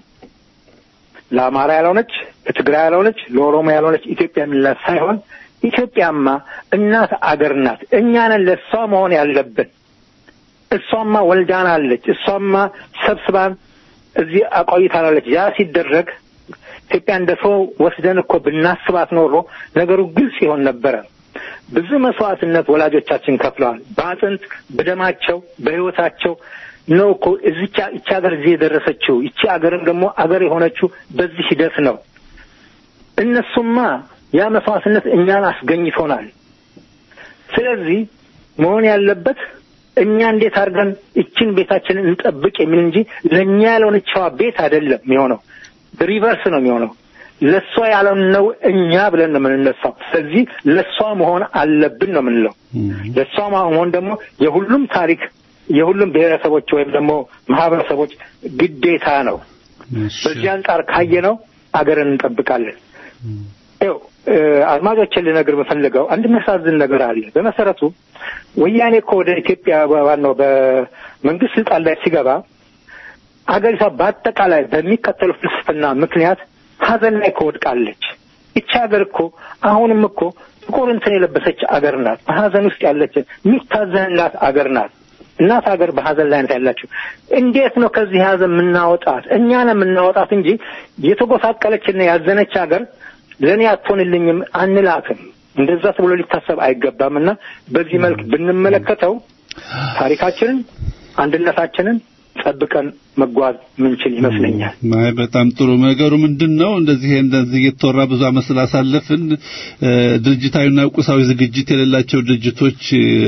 ለአማራ ያልሆነች፣ ለትግራይ ያልሆነች፣ ለኦሮሞ ያልሆነች ኢትዮጵያ የምንላት ሳይሆን ኢትዮጵያማ እናት አገር ናት። እኛ ነን ለእሷ መሆን ያለብን። እሷማ ወልዳናለች። እሷማ ሰብስባን እዚህ አቆይታናለች። ያ ሲደረግ ኢትዮጵያ እንደ ሰው ወስደን እኮ ብናስባት ኖሮ ነገሩ ግልጽ ይሆን ነበረ። ብዙ መስዋዕትነት ወላጆቻችን ከፍለዋል። በአጥንት በደማቸው በሕይወታቸው ነው እኮ እዚቻ ይቺ ሀገር እዚህ የደረሰችው። ይቺ ሀገርም ደግሞ አገር የሆነችው በዚህ ሂደት ነው። እነሱማ ያ መስዋዕትነት እኛን አስገኝቶናል። ስለዚህ መሆን ያለበት እኛ እንዴት አድርገን እችን ቤታችንን እንጠብቅ የሚል እንጂ ለእኛ ያልሆነችዋ ቤት አይደለም የሚሆነው። ሪቨርስ ነው የሚሆነው። ለእሷ ያልሆነው እኛ ብለን ነው የምንነሳው። ስለዚህ ለእሷ መሆን አለብን ነው የምንለው። ለእሷ መሆን ደግሞ የሁሉም ታሪክ የሁሉም ብሔረሰቦች ወይም ደግሞ ማህበረሰቦች ግዴታ ነው። በዚህ አንጻር ካየነው አገርን እንጠብቃለን። ይኸው አድማጮችን ልነግር የምፈልገው አንድ የሚያሳዝን ነገር አለ። በመሰረቱ ወያኔ እኮ ወደ ኢትዮጵያ ዋናው በመንግስት ስልጣን ላይ ሲገባ አገሪቷ በአጠቃላይ በሚከተሉ ፍልስፍና ምክንያት ሀዘን ላይ ከወድቃለች። ይቺ ሀገር እኮ አሁንም እኮ ጥቁር እንትን የለበሰች አገር ናት። በሀዘን ውስጥ ያለች የሚታዘንላት አገር ናት። እናት ሀገር በሀዘን ላይ ናት ያላችሁ። እንዴት ነው ከዚህ ሀዘን የምናወጣት? እኛ ነው የምናወጣት እንጂ የተጎሳቀለችና ያዘነች ሀገር ለእኔ አትሆንልኝም አንላትም። እንደዛ ተብሎ ሊታሰብ አይገባም እና በዚህ መልክ ብንመለከተው ታሪካችንን፣ አንድነታችንን ጠብቀን መጓዝ ምንችል ይመስለኛል። ማይ በጣም ጥሩ ነገሩ ምንድን ነው? እንደዚህ እንደዚህ እየተወራ ብዙ ዓመት ስላሳለፍን ድርጅታዊና ቁሳዊ ዝግጅት የሌላቸው ድርጅቶች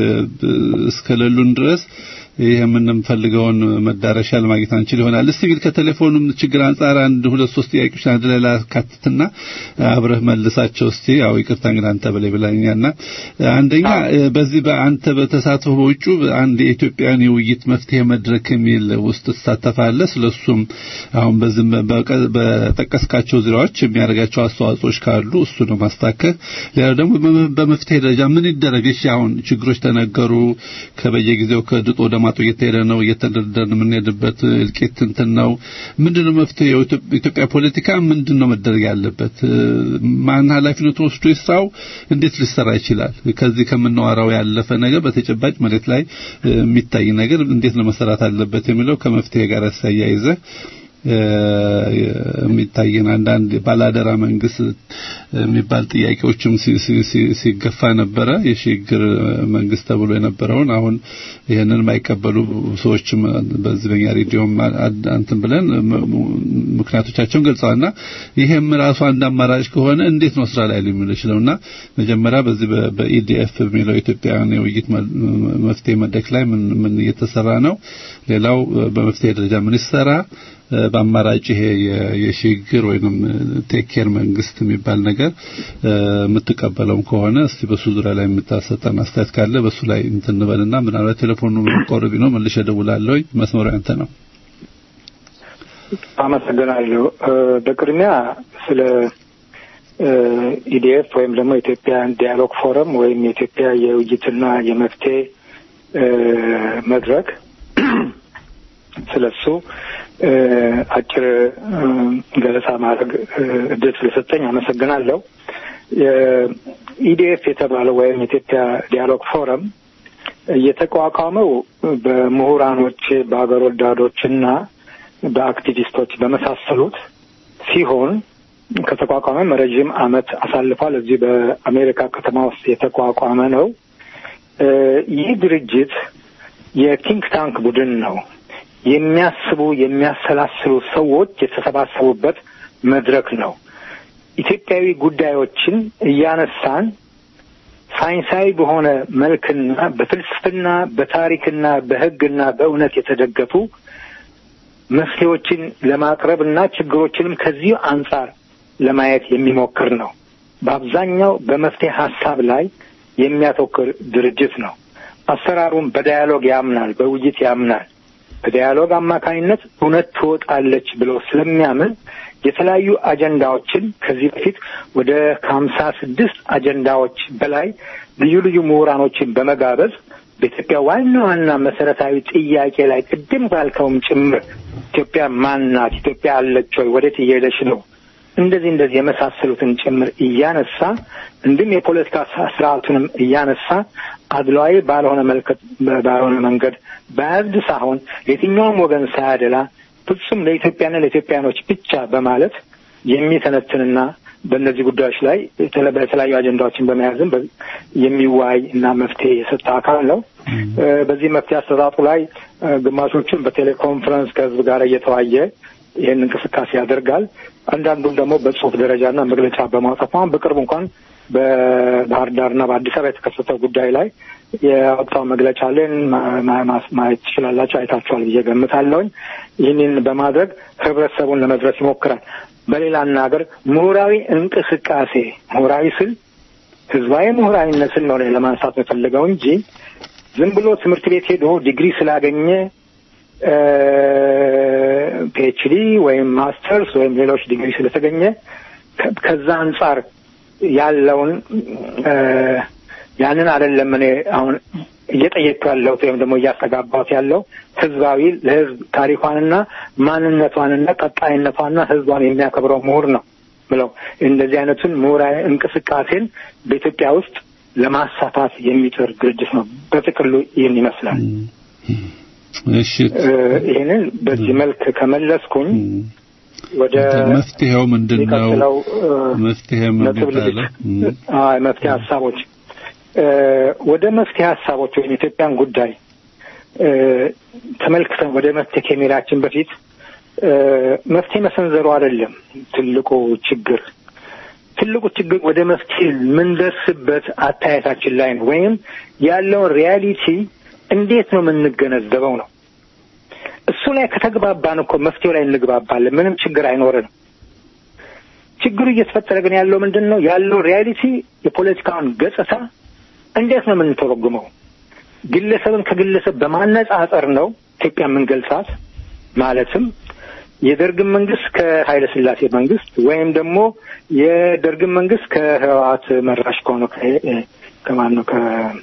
እስከሌሉን ድረስ ይህ የምንፈልገውን መዳረሻ ለማግኘት አንችል ይሆናል። እስቲ ግን ከቴሌፎኑም ችግር አንጻር አንድ ሁለት ሶስት ጥያቄዎች አንድ ላይ ላካትትና አብረህ መልሳቸው እስቲ። ያው ይቅርታ እንግዲህ አንተ በላይ ብላኛና አንደኛ በዚህ በአንተ በተሳትፎ በውጩ አንድ የኢትዮጵያን የውይይት መፍትሄ መድረክ የሚል ውስጥ ትሳተፋለህ። ስለሱም አሁን በዚህ በጠቀስካቸው ዙሪያዎች የሚያደርጋቸው አስተዋጽኦች ካሉ እሱ ነው ማስተካከል። ሌላው ደግሞ በመፍትሄ ደረጃ ምን ይደረግ? እሺ አሁን ችግሮች ተነገሩ። ከበየጊዜው ከድጦ ወደ ማጡ እየተሄደ ነው። እየተደረደርን የምንሄድበት እልቂት እንትን ነው። ምንድነው መፍትሄው? ኢትዮጵያ ፖለቲካ ምንድነው መደረግ ያለበት? ማን ኃላፊነቱ ወስዶ ይስራው? እንዴት ሊሰራ ይችላል? ከዚህ ከምናወራው ያለፈ ነገር በተጨባጭ መሬት ላይ የሚታይ ነገር እንዴት ነው መሰራት አለበት የሚለው ከመፍትሄ ጋር ያያይዘህ የሚታየን አንዳንድ ባላደራ መንግስት የሚባል ጥያቄዎችም ሲገፋ ነበረ። የሽግግር መንግስት ተብሎ የነበረውን አሁን ይህንን የማይቀበሉ ሰዎችም በዚህ በኛ ሬዲዮም አንትን ብለን ምክንያቶቻቸውን ገልጸዋልና ይሄም ራሱ አንድ አማራጭ ከሆነ እንዴት ነው ስራ ላይ ሊውል ይችላልና መጀመሪያ በዚህ በኢዲኤፍ የሚለው ኢትዮጵያውያን የውይይት መፍትሄ መድረክ ላይ ምን ምን እየተሰራ ነው? ሌላው በመፍትሄ ደረጃ ምን ይሰራ? በአማራጭ ይሄ የሽግግር ወይንም ቴክ ኬር መንግስት የሚባል ነገር የምትቀበለውም ከሆነ እስቲ በሱ ዙሪያ ላይ የምታሰጠን አስተያየት ካለ በሱ ላይ እንትን እንበልና ምናልባት ቴሌፎኑ ቆርቢ ነው መልሼ እደውላለሁ። መስመሩ ያንተ ነው። አመሰግናለሁ። በቅድሚያ ስለ ኢዲኤፍ ወይም ደግሞ የኢትዮጵያ ዲያሎግ ፎረም ወይም የኢትዮጵያ የውይይትና የመፍትሄ መድረክ ስለሱ አጭር ገለጻ ማድረግ እድል ስለሰጠኝ አመሰግናለሁ። የኢዲኤፍ የተባለው ወይም የኢትዮጵያ ዲያሎግ ፎረም የተቋቋመው በምሁራኖች፣ በሀገር ወዳዶች እና በአክቲቪስቶች በመሳሰሉት ሲሆን ከተቋቋመም ረዥም ዓመት አሳልፏል። እዚህ በአሜሪካ ከተማ ውስጥ የተቋቋመ ነው። ይህ ድርጅት የቲንክ ታንክ ቡድን ነው። የሚያስቡ የሚያሰላስሉ ሰዎች የተሰባሰቡበት መድረክ ነው። ኢትዮጵያዊ ጉዳዮችን እያነሳን ሳይንሳዊ በሆነ መልክና በፍልስፍና በታሪክና በሕግና በእውነት የተደገፉ መፍትሄዎችን ለማቅረብ እና ችግሮችንም ከዚህ አንጻር ለማየት የሚሞክር ነው። በአብዛኛው በመፍትሄ ሀሳብ ላይ የሚያተኩር ድርጅት ነው። አሰራሩም በዳያሎግ ያምናል፣ በውይይት ያምናል። በዲያሎግ አማካኝነት እውነት ትወጣለች ብሎ ስለሚያምን የተለያዩ አጀንዳዎችን ከዚህ በፊት ወደ ከሀምሳ ስድስት አጀንዳዎች በላይ ልዩ ልዩ ምሁራኖችን በመጋበዝ በኢትዮጵያ ዋና ዋና መሰረታዊ ጥያቄ ላይ ቅድም ባልከውም ጭምር ኢትዮጵያ ማን ናት? ኢትዮጵያ አለች ወይ? ወዴት እየሄደች ነው? እንደዚህ እንደዚህ የመሳሰሉትን ጭምር እያነሳ እንዲሁም የፖለቲካ ስርዓቱንም እያነሳ አድሏዊ ባልሆነ መልከት ባልሆነ መንገድ በያዝድ ሳይሆን ለየትኛውም ወገን ሳያደላ ፍጹም ለኢትዮጵያና ለኢትዮጵያኖች ብቻ በማለት የሚተነትንና በእነዚህ ጉዳዮች ላይ በተለያዩ አጀንዳዎችን በመያዝም የሚዋይ እና መፍትሄ የሰጠ አካል ነው። በዚህ መፍትሄ አሰጣጡ ላይ ግማሾቹን በቴሌኮንፈረንስ ከህዝብ ጋር እየተዋየ ይህን እንቅስቃሴ ያደርጋል። አንዳንዱም ደግሞ በጽሁፍ ደረጃና መግለጫ በማውጣት አሁን በቅርቡ እንኳን በባህር ዳርና በአዲስ አበባ የተከሰተው ጉዳይ ላይ የወጣው መግለጫ ለን ማየት ትችላላችሁ፣ አይታችኋል ብዬ ገምታለሁኝ። ይህንን በማድረግ ህብረተሰቡን ለመድረስ ይሞክራል። በሌላ አነጋገር ምሁራዊ እንቅስቃሴ ምሁራዊ ስል ህዝባዊ ምሁራዊነትን ነው ለማንሳት የፈለገው እንጂ ዝም ብሎ ትምህርት ቤት ሄዶ ዲግሪ ስላገኘ ፒኤችዲ ወይም ማስተርስ ወይም ሌሎች ዲግሪ ስለተገኘ ከዛ አንጻር ያለውን ያንን አይደለም እኔ አሁን እየጠየቅኩ ያለሁት ወይም ደግሞ እያስተጋባሁት ያለው ህዝባዊ ለህዝብ ታሪኳንና ማንነቷንና ቀጣይነቷንና ህዝቧን የሚያከብረው ምሁር ነው ብለው እንደዚህ አይነቱን ምሁራዊ እንቅስቃሴን በኢትዮጵያ ውስጥ ለማሳታት የሚጥር ድርጅት ነው። በጥቅሉ ይህን ይመስላል። እሺ ይህንን በዚህ መልክ ከመለስኩኝ ወደ መፍትሄው ምንድን ነው? የሚቀጥለው መፍትሄ ነጥብ ምንድን ልሂድ። አይ መፍትሄ ሀሳቦች ወደ መፍትሄ ሀሳቦች ወይም የኢትዮጵያን ጉዳይ ተመልክተን ወደ መፍትሄ ከመሄዳችን በፊት መፍትሄ መሰንዘሩ አይደለም ትልቁ ችግር። ትልቁ ችግር ወደ መፍትሄ የምንደርስበት አታየታችን ላይ ነው፣ ወይም ያለውን ሪያሊቲ እንዴት ነው የምንገነዘበው ነው። እሱ ላይ ከተግባባን እኮ መፍትሄው ላይ እንግባባለን፣ ምንም ችግር አይኖርንም። ችግሩ እየተፈጠረ ግን ያለው ምንድን ነው? ያለው ሪያሊቲ የፖለቲካውን ገጽታ እንዴት ነው የምንተረጉመው? ግለሰብን ከግለሰብ በማነጻጸር ነው ኢትዮጵያ የምንገልጻት። ማለትም የደርግን መንግስት ከኃይለ ሥላሴ መንግስት ወይም ደግሞ የደርግን መንግስት ከህወሓት መራሽ ከሆነ ከማን ነው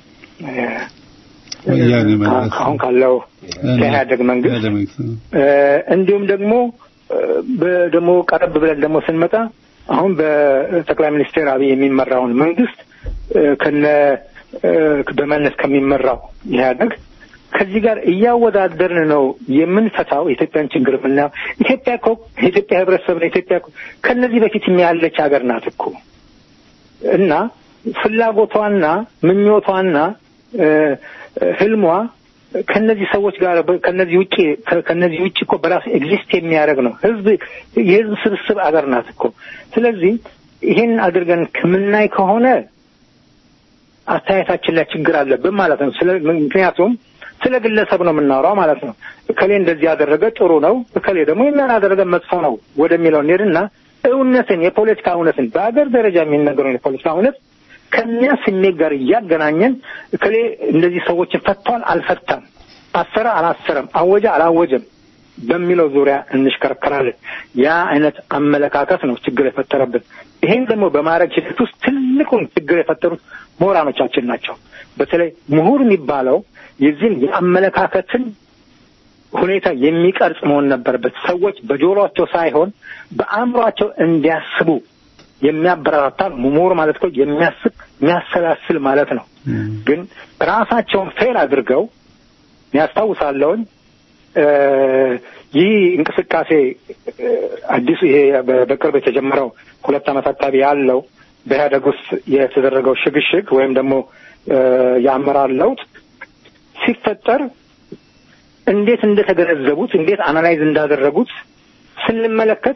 ወያኔ ማለት አሁን ካለው ከኢህአደግ መንግስት እንዲሁም ደግሞ ደግሞ ቀረብ ብለን ደግሞ ስንመጣ አሁን በጠቅላይ ሚኒስትር አብይ የሚመራውን መንግስት ከነ በመለስ ከሚመራው ኢህአደግ ከዚህ ጋር እያወዳደርን ነው የምንፈታው የኢትዮጵያን ችግር የምናየው። ኢትዮጵያ እኮ የኢትዮጵያ ህብረተሰብ ነው። ኢትዮጵያ እኮ ከነዚህ በፊት ያለች ሀገር ናት እኮ እና ፍላጎቷና ምኞቷና ህልሟ ከነዚህ ሰዎች ጋር ከነዚህ ውጭ ከነዚህ ውጭ እኮ በራሱ ኤግዚስት የሚያደርግ ነው። ህዝብ የህዝብ ስብስብ አገር ናት እኮ። ስለዚህ ይሄን አድርገን ከምናይ ከሆነ አስተያየታችን ላይ ችግር አለብን ማለት ነው። ስለ ምክንያቱም ስለ ግለሰብ ነው የምናወራው ማለት ነው። እከሌ እንደዚህ ያደረገ ጥሩ ነው፣ እከሌ ደግሞ ይህንን አደረገ መጥፎ ነው ወደሚለው እንሄድና እውነትን የፖለቲካ እውነትን በአገር ደረጃ የሚነገረውን የፖለቲካ እውነት ከኛ ስሜት ጋር እያገናኘን እከሌ እንደዚህ ሰዎችን ፈቷል አልፈታም፣ አሰረ አላሰረም፣ አወጀ አላወጀም በሚለው ዙሪያ እንሽከረከራለን። ያ አይነት አመለካከት ነው ችግር የፈጠረብን። ይሄን ደግሞ በማድረግ ሂደት ውስጥ ትልቁን ችግር የፈጠሩት ምሁራኖቻችን ናቸው። በተለይ ምሁር የሚባለው የዚህን የአመለካከትን ሁኔታ የሚቀርጽ መሆን ነበረበት። ሰዎች በጆሮአቸው ሳይሆን በአእምሯቸው እንዲያስቡ የሚያበረታታ ምሁር ማለት እኮ የሚያስብ የሚያሰላስል ማለት ነው። ግን ራሳቸውን ፌል አድርገው ያስታውሳለውን ይህ እንቅስቃሴ አዲሱ ይሄ በቅርብ የተጀመረው ሁለት ዓመት አካባቢ ያለው በኢህአደግ ውስጥ የተደረገው ሽግሽግ ወይም ደግሞ የአመራር ለውጥ ሲፈጠር እንዴት እንደተገነዘቡት እንዴት አናላይዝ እንዳደረጉት ስንመለከት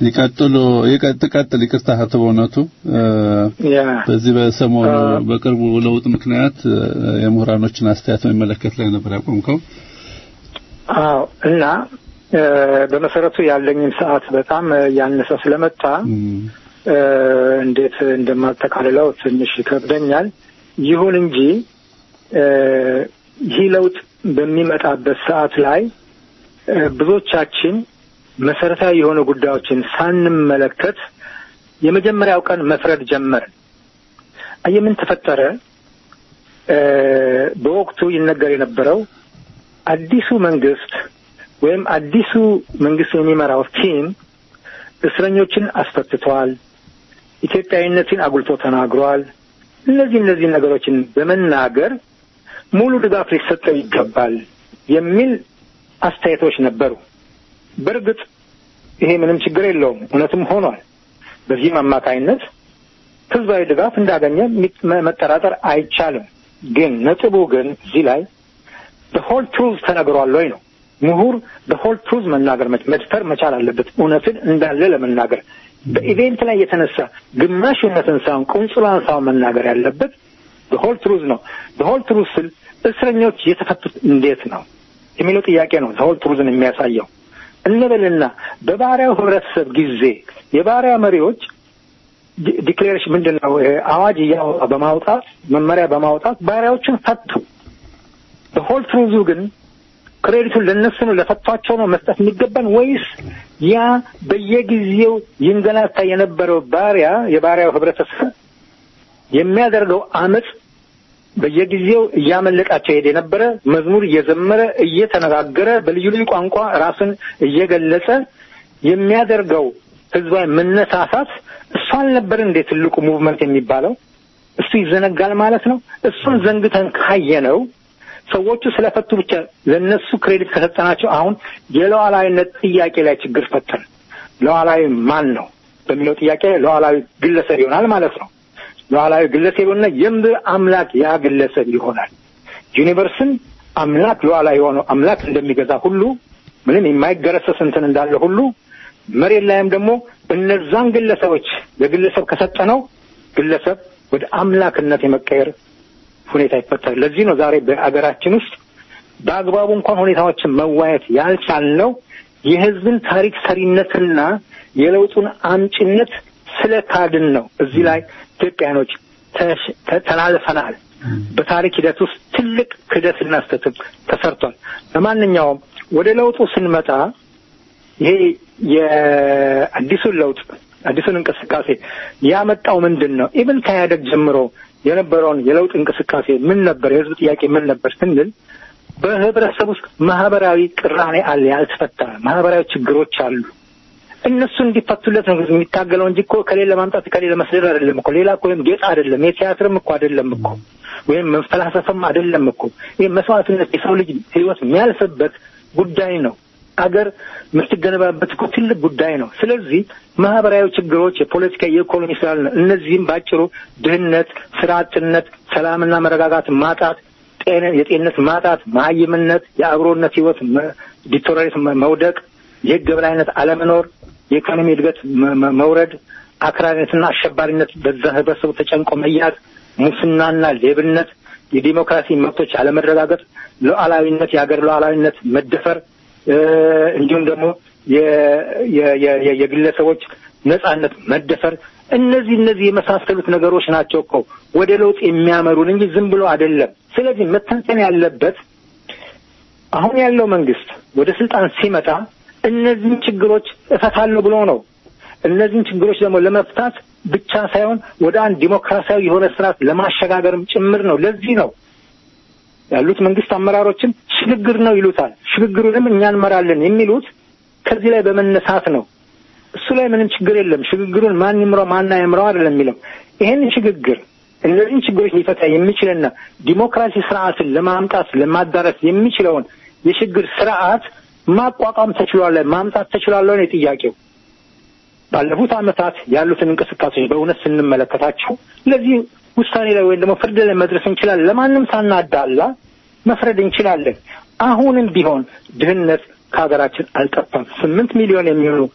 ይቀጥሉ ይቀጥ ቀጥል ይቅርታ አቶ በእውነቱ እ፣ ያ በዚህ በሰሞኑ አ- በቅርቡ ለውጥ ምክንያት እ፣ የምሁራኖችን አስተያየት መመለከት ላይ ነበር ያቆምከው። አዎ እና እ፣ በመሰረቱ ያለኝን ሰዓት በጣም እ፣ ያነሰ ስለመጣ እም፣ እ፣ እንዴት እንደማጠቃልለው ትንሽ ይከብደኛል። ይሁን እንጂ እ፣ ይህ ለውጥ በሚመጣበት ሰዓት ላይ እ፣ ብዙዎቻችን መሰረታዊ የሆኑ ጉዳዮችን ሳንመለከት የመጀመሪያው ቀን መፍረድ ጀመርን። አየህ ምን ተፈጠረ? እ፣ በወቅቱ ይነገር የነበረው አዲሱ መንግስት ወይም አዲሱ መንግስት የሚመራው ቲም እስረኞችን አስፈትቷል፣ ኢትዮጵያዊነትን አጉልቶ ተናግሯል። እነዚህ እነዚህ ነገሮችን በመናገር ሙሉ ድጋፍ ሊሰጠው ይገባል የሚል አስተያየቶች ነበሩ። በእርግጥ ይሄ ምንም ችግር የለውም፣ እውነትም ሆኗል። በዚህም አማካይነት ህዝባዊ ድጋፍ እንዳገኘ ሚት- መ- መጠራጠር አይቻልም። ግን ነጥቡ ግን እዚህ ላይ በሆል ትሩዝ ተነግሯል ወይ ነው። ምሁር በሆል ትሩዝ መናገር መች- መድፈር መቻል አለበት፣ እውነትን እንዳለ ለመናገር በኢቬንት ላይ የተነሳ ግማሽ እውነትን ሳይሆን ቁንጽሏን ሳይሆን መናገር ያለበት በሆል ትሩዝ ነው። በሆል ትሩዝ ስል እስረኞች የተፈቱት እንዴት ነው የሚለው ጥያቄ ነው። ሆል ትሩዝን የሚያሳየው እንበልና በባሪያው ህብረተሰብ ጊዜ የባሪያ መሪዎች ዲ- ዲክሌሬሽን ምንድን ነው ይሄ አዋጅ እያወጣ በማውጣት መመሪያ በማውጣት ባሪያዎችን ፈቱ። በሆል ትሩዙ ግን ክሬዲቱን ለነሱ ነው ለፈቷቸው ነው መስጠት የሚገባን ወይስ ያ በየጊዜው ይንገላታ የነበረው ባሪያ የባሪያው ህብረተሰብ የሚያደርገው አመፅ በየጊዜው እያመለጣቸው ሄደ የነበረ መዝሙር እየዘመረ እየተነጋገረ በልዩ ልዩ ቋንቋ ራሱን እየገለጸ የሚያደርገው ህዝባዊ መነሳሳት እሱ አልነበር እንዴ ትልቁ ሙቭመንት የሚባለው? እሱ ይዘነጋል ማለት ነው። እሱን ዘንግተን ካየነው ሰዎቹ ስለፈቱ ብቻ ለነሱ ክሬዲት ከሰጠናቸው አሁን የሉዓላዊነት ጥያቄ ላይ ችግር ፈጠን። ሉዓላዊ ማን ነው በሚለው ጥያቄ ላይ ሉዓላዊ ግለሰብ ይሆናል ማለት ነው። ሉዓላዊ ግለሰብ የሆነ የምድር አምላክ ያ ግለሰብ ይሆናል። ዩኒቨርስን አምላክ ሉዓላዊ የሆነው አምላክ እንደሚገዛ ሁሉ ምንም የማይገረሰስ እንትን እንዳለ ሁሉ መሬት ላይም ደግሞ እነዛን ግለሰቦች ለግለሰብ ከሰጠነው ግለሰብ ወደ አምላክነት የመቀየር ሁኔታ ይፈጠራል። ለዚህ ነው ዛሬ በአገራችን ውስጥ በአግባቡ እንኳን ሁኔታዎችን መዋየት ያልቻልነው የህዝብን ታሪክ ሰሪነትና የለውጡን አምጪነት ስለ ካድን ነው። እዚህ ላይ ኢትዮጵያኖች ተሽ- ተ- ተላልፈናል። በታሪክ ሂደት ውስጥ ትልቅ ክህደትና ስህተትም ተሰርቷል። ለማንኛውም ወደ ለውጡ ስንመጣ ይሄ የአዲሱን ለውጥ አዲሱን እንቅስቃሴ ያመጣው ምንድን ነው? ኢብን ከኢህአደግ ጀምሮ የነበረውን የለውጥ እንቅስቃሴ ምን ነበር? የህዝብ ጥያቄ ምን ነበር ስንል በህብረተሰብ ውስጥ ማህበራዊ ቅራኔ አለ፣ ያልተፈታ ማህበራዊ ችግሮች አሉ። እነሱ እንዲፈቱለት ነው የሚታገለው እንጂ እኮ ከሌለ ለማምጣት ከሌለ መስደድ አይደለም እኮ ሌላ እኮ ወይም ጌጥ አይደለም፣ የቲያትርም እኮ አይደለም እኮ ወይም መፈላሰፍም አይደለም እኮ ይህ መስዋዕትነት የሰው ልጅ ህይወት የሚያልፍበት ጉዳይ ነው። አገር የምትገነባበት እኮ ትልቅ ጉዳይ ነው። ስለዚህ ማህበራዊ ችግሮች የፖለቲካ፣ የኢኮኖሚ ስላለ ነው። እነዚህም ባጭሩ ድህነት፣ ስራ አጥነት፣ ሰላምና መረጋጋት ማጣት፣ ጤነ የጤንነት ማጣት፣ መሀይምነት፣ የአብሮነት ህይወት ዲቶራሪት መውደቅ፣ የህግ የበላይነት አለመኖር፣ የኢኮኖሚ እድገት መ- መ- መውረድ፣ አክራሪነትና አሸባሪነት በዛ ህብረተሰቡ ተጨንቆ መያዝ፣ ሙስናና ሌብነት፣ የዲሞክራሲ መብቶች አለመረጋገጥ፣ ሉዓላዊነት የሀገር ሉዓላዊነት መደፈር እ፣ እንዲሁም ደግሞ የ- የ- የ- የ- የግለሰቦች ነጻነት መደፈር እነዚህ እነዚህ የመሳሰሉት ነገሮች ናቸው እኮ ወደ ለውጥ የሚያመሩን እንጂ ዝም ብሎ አይደለም። ስለዚህ መተንተን ያለበት አሁን ያለው መንግስት ወደ ስልጣን ሲመጣ እነዚህን ችግሮች እፈታለሁ ብሎ ነው። እነዚህን ችግሮች ደግሞ ለመፍታት ብቻ ሳይሆን ወደ አንድ ዲሞክራሲያዊ የሆነ ስርዓት ለማሸጋገርም ጭምር ነው። ለዚህ ነው ያሉት መንግስት አመራሮችም ሽግግር ነው ይሉታል። ሽግግሩንም እኛ እንመራለን የሚሉት ከዚህ ላይ በመነሳት ነው። እሱ ላይ ምንም ችግር የለም። ሽግግሩን ማን ይምራው ማን አይምራው አይደለም የሚለው ይሄን ሽግግር እነዚህን ችግሮች ሊፈታ የሚችልና ዲሞክራሲ ስርዓትን ለማምጣት ለማዳረስ የሚችለውን የሽግግር ስርዓት ማቋቋም ተችሏል፣ ማምጣት ተችሏል ነው ጥያቄው። ባለፉት ዓመታት ያሉትን እንቅስቃሴዎች በእውነት ስንመለከታቸው ለዚህ ውሳኔ ላይ ወይም ደግሞ ፍርድ ላይ መድረስ እንችላለን። ለማንም ሳናዳላ መፍረድ እንችላለን። አሁንም ቢሆን ድህነት ከሀገራችን አልጠፋም። ስምንት ሚሊዮን የሚሆኑ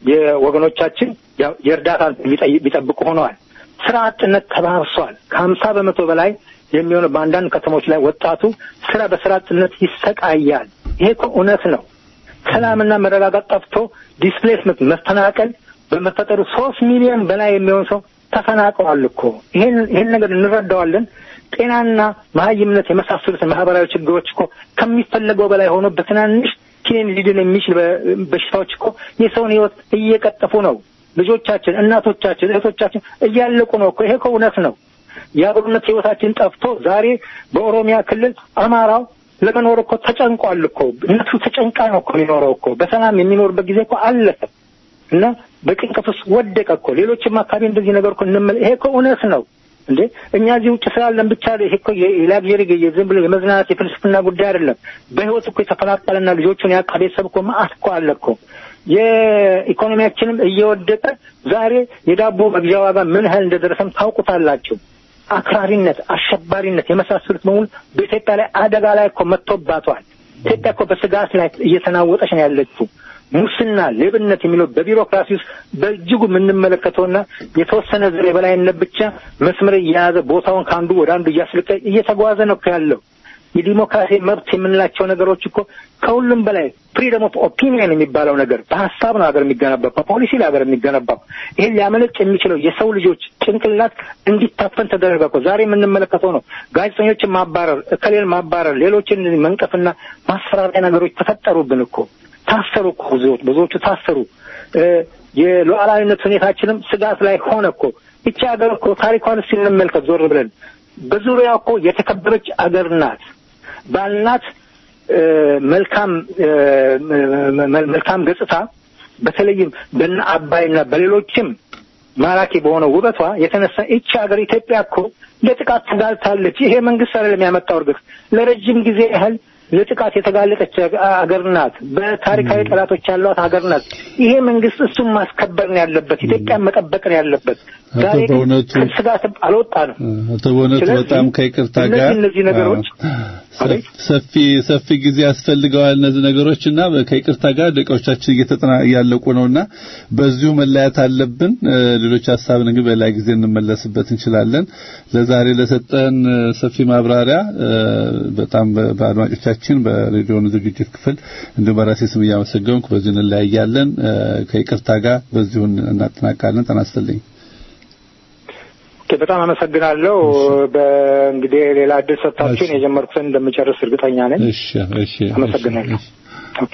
የወገኖቻችን የእርዳታ ቢጠብቁ ሆነዋል። ስራ አጥነት ተባብሷል። ከሀምሳ በመቶ በላይ የሚሆነው በአንዳንድ ከተሞች ላይ ወጣቱ ስራ በስራ አጥነት ይሰቃያል። ይሄ እኮ እውነት ነው። ሰላምና መረጋጋት ጠፍቶ ዲስፕሌስመንት መፈናቀል በመፈጠሩ ሶስት ሚሊዮን በላይ የሚሆን ሰው ተፈናቅሏል እኮ ይሄን ይሄን ነገር እንረዳዋለን። ጤናና መሀይምነት የመሳሰሉት ማህበራዊ ችግሮች እኮ ከሚፈለገው በላይ ሆኖ በትናንሽ ኪኒን ሊድን የሚችል በሽታዎች እኮ የሰውን ህይወት እየቀጠፉ ነው። ልጆቻችን፣ እናቶቻችን፣ እህቶቻችን እያለቁ ነው እኮ ይሄ እኮ እውነት ነው። የአብሮነት ህይወታችን ጠፍቶ ዛሬ በኦሮሚያ ክልል አማራው ለመኖር እኮ ተጨንቋል እኮ እነሱ ተጨንቃ ነው እኮ የሚኖረው እኮ በሰላም የሚኖርበት ጊዜ እኮ አለፈ እና በጭንቀት ውስጥ ወደቀ እኮ ሌሎችም አካባቢ እንደዚህ ነገር እኮ እንመለ ይሄ እኮ እውነት ነው እንዴ እኛ እዚህ ውጭ ስላለን ብቻ ይሄ እኮ የላግዠሪ ዝም ብሎ የመዝናናት የፍልስፍና ጉዳይ አይደለም። በህይወት እኮ የተፈናቀለና ልጆቹን ያጣ ቤተሰብ እኮ መዓት እኮ አለ እኮ የኢኮኖሚያችንም እየወደቀ ዛሬ የዳቦ መግዣ ዋጋ ምን ያህል እንደደረሰም ታውቁታላችሁ። አክራሪነት፣ አሸባሪነት የመሳሰሉት በሙሉ በኢትዮጵያ ላይ አደጋ ላይ እኮ መጥቶባቷል። ኢትዮጵያ እኮ በስጋት ላይ እየተናወጠች ነው ያለችው። ሙስና፣ ሌብነት የሚለው በቢሮክራሲ ውስጥ በእጅጉ የምንመለከተውና የተወሰነ ዘር የበላይነት ብቻ መስመር እየያዘ ቦታውን ከአንዱ ወደ አንዱ እያስለቀ እየተጓዘ ነው እኮ ያለው። የዲሞክራሲ መብት የምንላቸው ነገሮች እኮ ከሁሉም በላይ ፍሪደም ኦፍ ኦፒኒየን የሚባለው ነገር በሀሳብ ነው ሀገር የሚገነባው፣ በፖሊሲ ላይ ሀገር የሚገነባው። ይህን ሊያመለጭ የሚችለው የሰው ልጆች ጭንቅላት እንዲታፈን ተደረገ እኮ ዛሬ የምንመለከተው ነው። ጋዜጠኞችን ማባረር፣ እከሌን ማባረር፣ ሌሎችን መንቀፍና ማስፈራሪያ ነገሮች ተፈጠሩብን እኮ ታሰሩ እኮ ብዙዎች ብዙዎቹ ታሰሩ። የሉዓላዊነት ሁኔታችንም ስጋት ላይ ሆነ እኮ። ይቺ ሀገር እኮ ታሪኳን ስንመልከት ዞር ብለን በዙሪያ እኮ የተከበረች አገር ናት። ባልናት መልካም መልካም ገጽታ በተለይም በነ አባይና በሌሎችም ማራኪ በሆነ ውበቷ የተነሳ ይቺ ሀገር ኢትዮጵያ እኮ ለጥቃት ተጋልጣለች። ይሄ መንግስት አይደለም ያመጣው። እርግጥ ለረጅም ጊዜ ያህል ለጥቃት የተጋለጠች ሀገር ናት። በታሪካዊ ጠላቶች ያሏት ሀገር ናት። ይሄ መንግስት እሱን ማስከበር ነው ያለበት፣ ኢትዮጵያን መጠበቅ ነው ያለበት። ዛሬ ከስጋት አልወጣንም። አቶ በእውነቱ በጣም ከይቅርታ ጋር እነዚህ ነገሮች ሰፊ ሰፊ ጊዜ ያስፈልገዋል እነዚህ ነገሮች እና ከይቅርታ ጋር ደቂቃዎቻችን እየተጠና እያለቁ ነውና በዚሁ መለያት አለብን። ሌሎች ሀሳብን ግን በሌላ ጊዜ እንመለስበት እንችላለን። ለዛሬ ለሰጠን ሰፊ ማብራሪያ በጣም በአድማጮቻችን በሬዲዮኑ ዝግጅት ክፍል እንዲሁም በራሴ ስም እያመሰገንኩ በዚሁ እንለያያለን። ከይቅርታ ጋር በዚሁ እናጠናቃለን። ጤና ይስጥልኝ። በጣም አመሰግናለሁ። በእንግዲህ ሌላ እድል ሰጥታችሁን የጀመርኩትን እንደምጨርስ እርግጠኛ ነኝ። እሺ፣ እሺ፣ አመሰግናለሁ። ኦኬ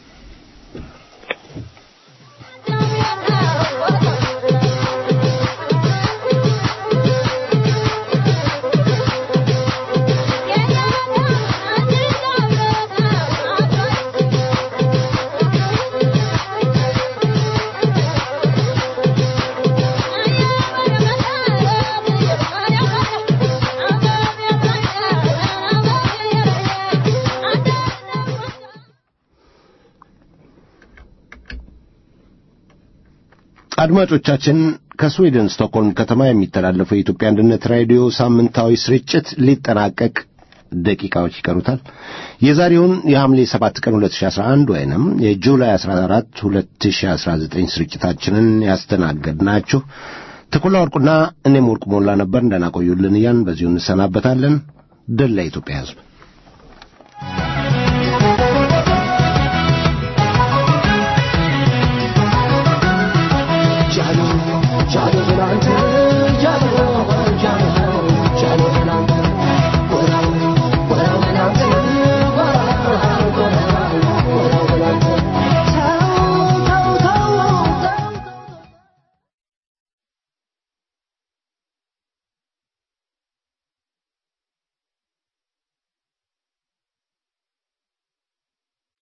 አድማጮቻችን ከስዊድን ስቶክሆልም ከተማ የሚተላለፈው የኢትዮጵያ አንድነት ራዲዮ ሳምንታዊ ስርጭት ሊጠናቀቅ ደቂቃዎች ይቀሩታል። የዛሬውን የሐምሌ 7 ቀን 2011 ወይንም የጁላይ 14 2019 ስርጭታችንን ያስተናገድናችሁ ተኩላ ወርቁና እኔም ወርቁ ሞላ ነበር። እንደናቆዩልን እያን በዚሁ እንሰናበታለን። ድል ለኢትዮጵያ ሕዝብ።